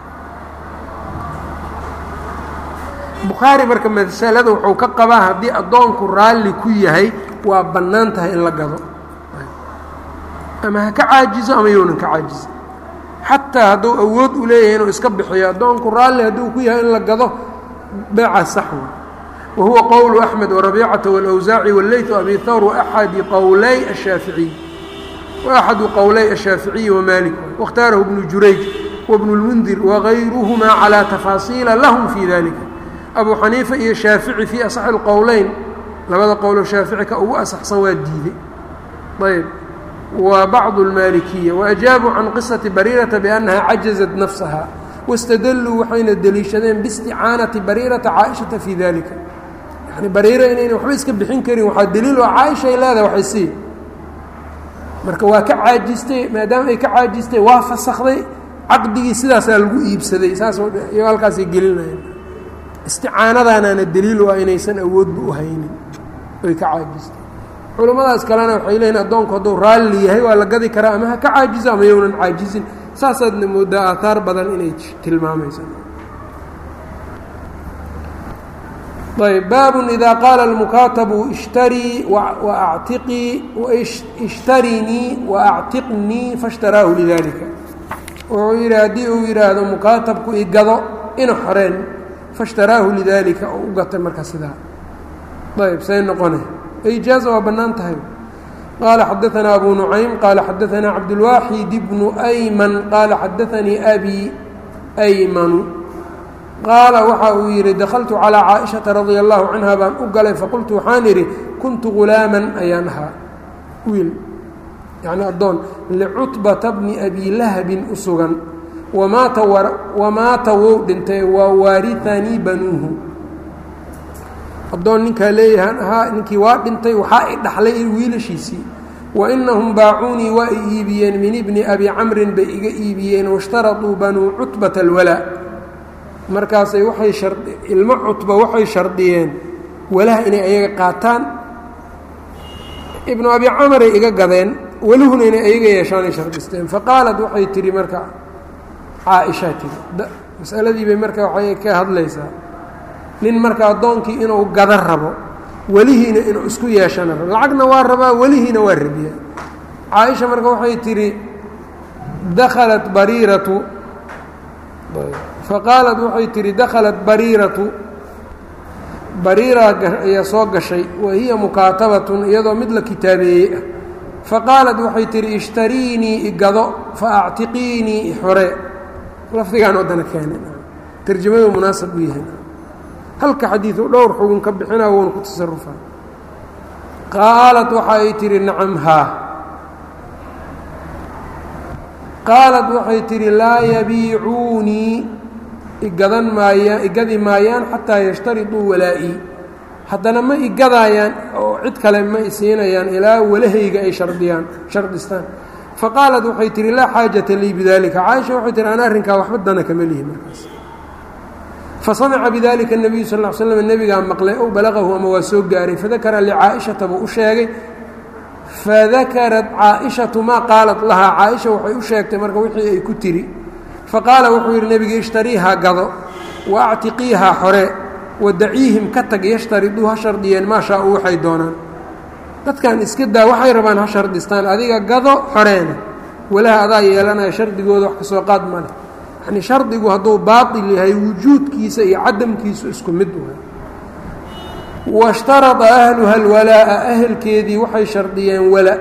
bukhaari marka masalada wuxuu ka qabaa haddii addoonku raalli ku yahay waa bannaan tahay in la gado ama ha ka caajizo ama younan ka caajizo xataa hadduu awood u leeyahay inuu iska bixiyo addoonku raalli hadduu ku yahay in la gado beeca saxwa wa huwa qowlu axmed warabiicata wاlawsaaci wاleyt abi thawr waaxadi qowlay ashaaficiy waaxadu qowlay ashaaficiyi wamaalik waاkhtaarahu bnu jurayj wabnu اlmundir wagayruhmaa calىa tafaasiila lahum fii dalika abu xaniifa iyo shaafici fii asaxi اlqowleyn labada qowlo shaafici ka ugu asaxsan waa diiday ayb wa bacdu اlmaalikiya waajaabuu can qisati bariirata biannaha cajazat nafsaha wاstadalluu waxayna deliishadeen biisticaanati bariirata caaishata fii dalika yani bariira inayna waxba iska bixin karin waxaa daliil oo caaishay leedahay waxay sii marka waa ka caajistay maadaama ay ka caajistay waa fasakday caqdigii sidaasaa lagu iibsaday saas iyo halkaasay gelinayeen isticaanadaanaana daliil u ah inaysan awoodba u haynin oy ka caajistay culammadaas kalena waxay leeyihin addoonku hadduu raalli yahay waa la gadi karaa ama ha ka caajizo ama yownan caajizin saasaadna moodaa aataar badan inay tilmaamaysa ayb baabun idaa qaala almukaatabu ishtarii waactiqii ishtarinii waactiqnii faاshtaraahu lidalika wuxuu yidhi haddii uu yidhaahdo mukaatabku igado ina xoreen faاshtaraahu lidalika oo u gatay marka sidaa ayb say noqone ijaaza waa bannaan tahay qaala xadaanaa abu nucaym qaala xadaanaa cabdulwaaxid bnu ayman qaala xadaanii abi aymanu qaala waxa uu yidhi dakhaltu calىa caaئiشhaةa radia الlahu canha baan u galay faqultu waxaan idhi kuntu gulaaman ayaan ahaa wiil yani addoon licutbata bni abi lahabin u sugan wamaata wamaata wou dhintay waa waarihanii banuuhu addoon ninkaa leeyahan ahaa ninkii waa dhintay waxaa i dhaxlay wiilashiisii wainahum baacuunii waa i iibiyeen min ibni abi camrin bay iga iibiyeen wاshtaraduu banuu cutbata اlwalaa markaasay waay ilmo cutba waxay shardiyeen walaha inay ayaga qaataan ibnu abi camaray iga gadeen welihuna inay ayaga yeeshaanay shardisteen faqaalad waxay tihi marka caaishaa tihi masaladii bay marka waxay ka hadlaysaa nin marka addoonkii inuu gada rabo welihiina inuu isku yeeshana rabo lacagna waa rabaa welihiina waa rabiyaa caaisha marka waxay tihi dakhalat bariiratu faqaalat waxay tihi dakhalat bariiratu bariira ayaa soo gashay wa hiya mukaatabatun iyadoo mid la kitaabeeyey ah faqaalat waxay tihi ishtariinii igado fa actiqiinii ixore lafdigaan waddana keenen tarjamadu munaasab u yahay halka xadiidu dhowr xugun ka bixinaa woona ku tasarufaa qaalat waxa ay tihi nacam haa qaalat waxay tidhi laa yabiicuunii igadan maayaan igadi maayaan xataa yashtariduu walaa-ii haddana ma igadaayaan oo cid kale ma isiinayaan ilaa walahayga ay shardiyaan shardistaan faqaalat waxay tihi laa xaajata lii bidalika caaisha waxay tihi ana arrinkaa waxba dana kama lihi markaas fasamica bidalika الnabiyu sal ll ly slam nebigaa maqlay ow balagahu ama waa soo gaaray fadakara licaa'ishata buu u sheegay fadakarat caaishatu maa qaalat lahaa caaisha waxay u sheegtay marka wixii ay ku tiri faqaala wuxuu yidhi nebiga ishtariihaa gado wa actiqiihaa xore wadaciihim ka tag yashtariduu ha shardiyeen maa shaa-u waxay doonaan dadkan iska daa waxay rabaan ha shardistaan adiga gado xoreena walaha adaa yeelanaya shardigooda wax kasoo qaad ma leh yacni shardigu hadduu baatil yahay wujuudkiisa iyo cadamkiisu isku mid waay washtarada ahluha alwalaa'a ahelkeedii waxay shardiyeen wala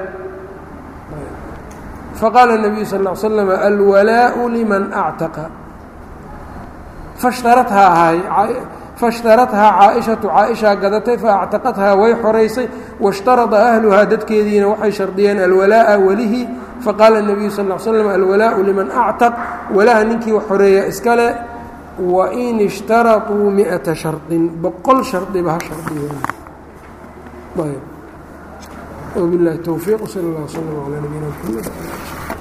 faqaala الnabiyu sal ا l slam alwalaau liman actaqa fashtarathaa ahay faاshtarathaa caaishatu caaishaa gadatay faactaqathaa way xoraysay washtarada ahluhaa dadkeediina waxay shardiyeen alwalaa'a welihii faqaala الnabiyu sal ا l slam alwalaau liman actaq walaha ninkii xoreeya iskale wain ishtarطuu miئata shardin boqol shardiba ha shardiyeen wbilahi towfiiq sal اllah slm alى nabiyina mxamed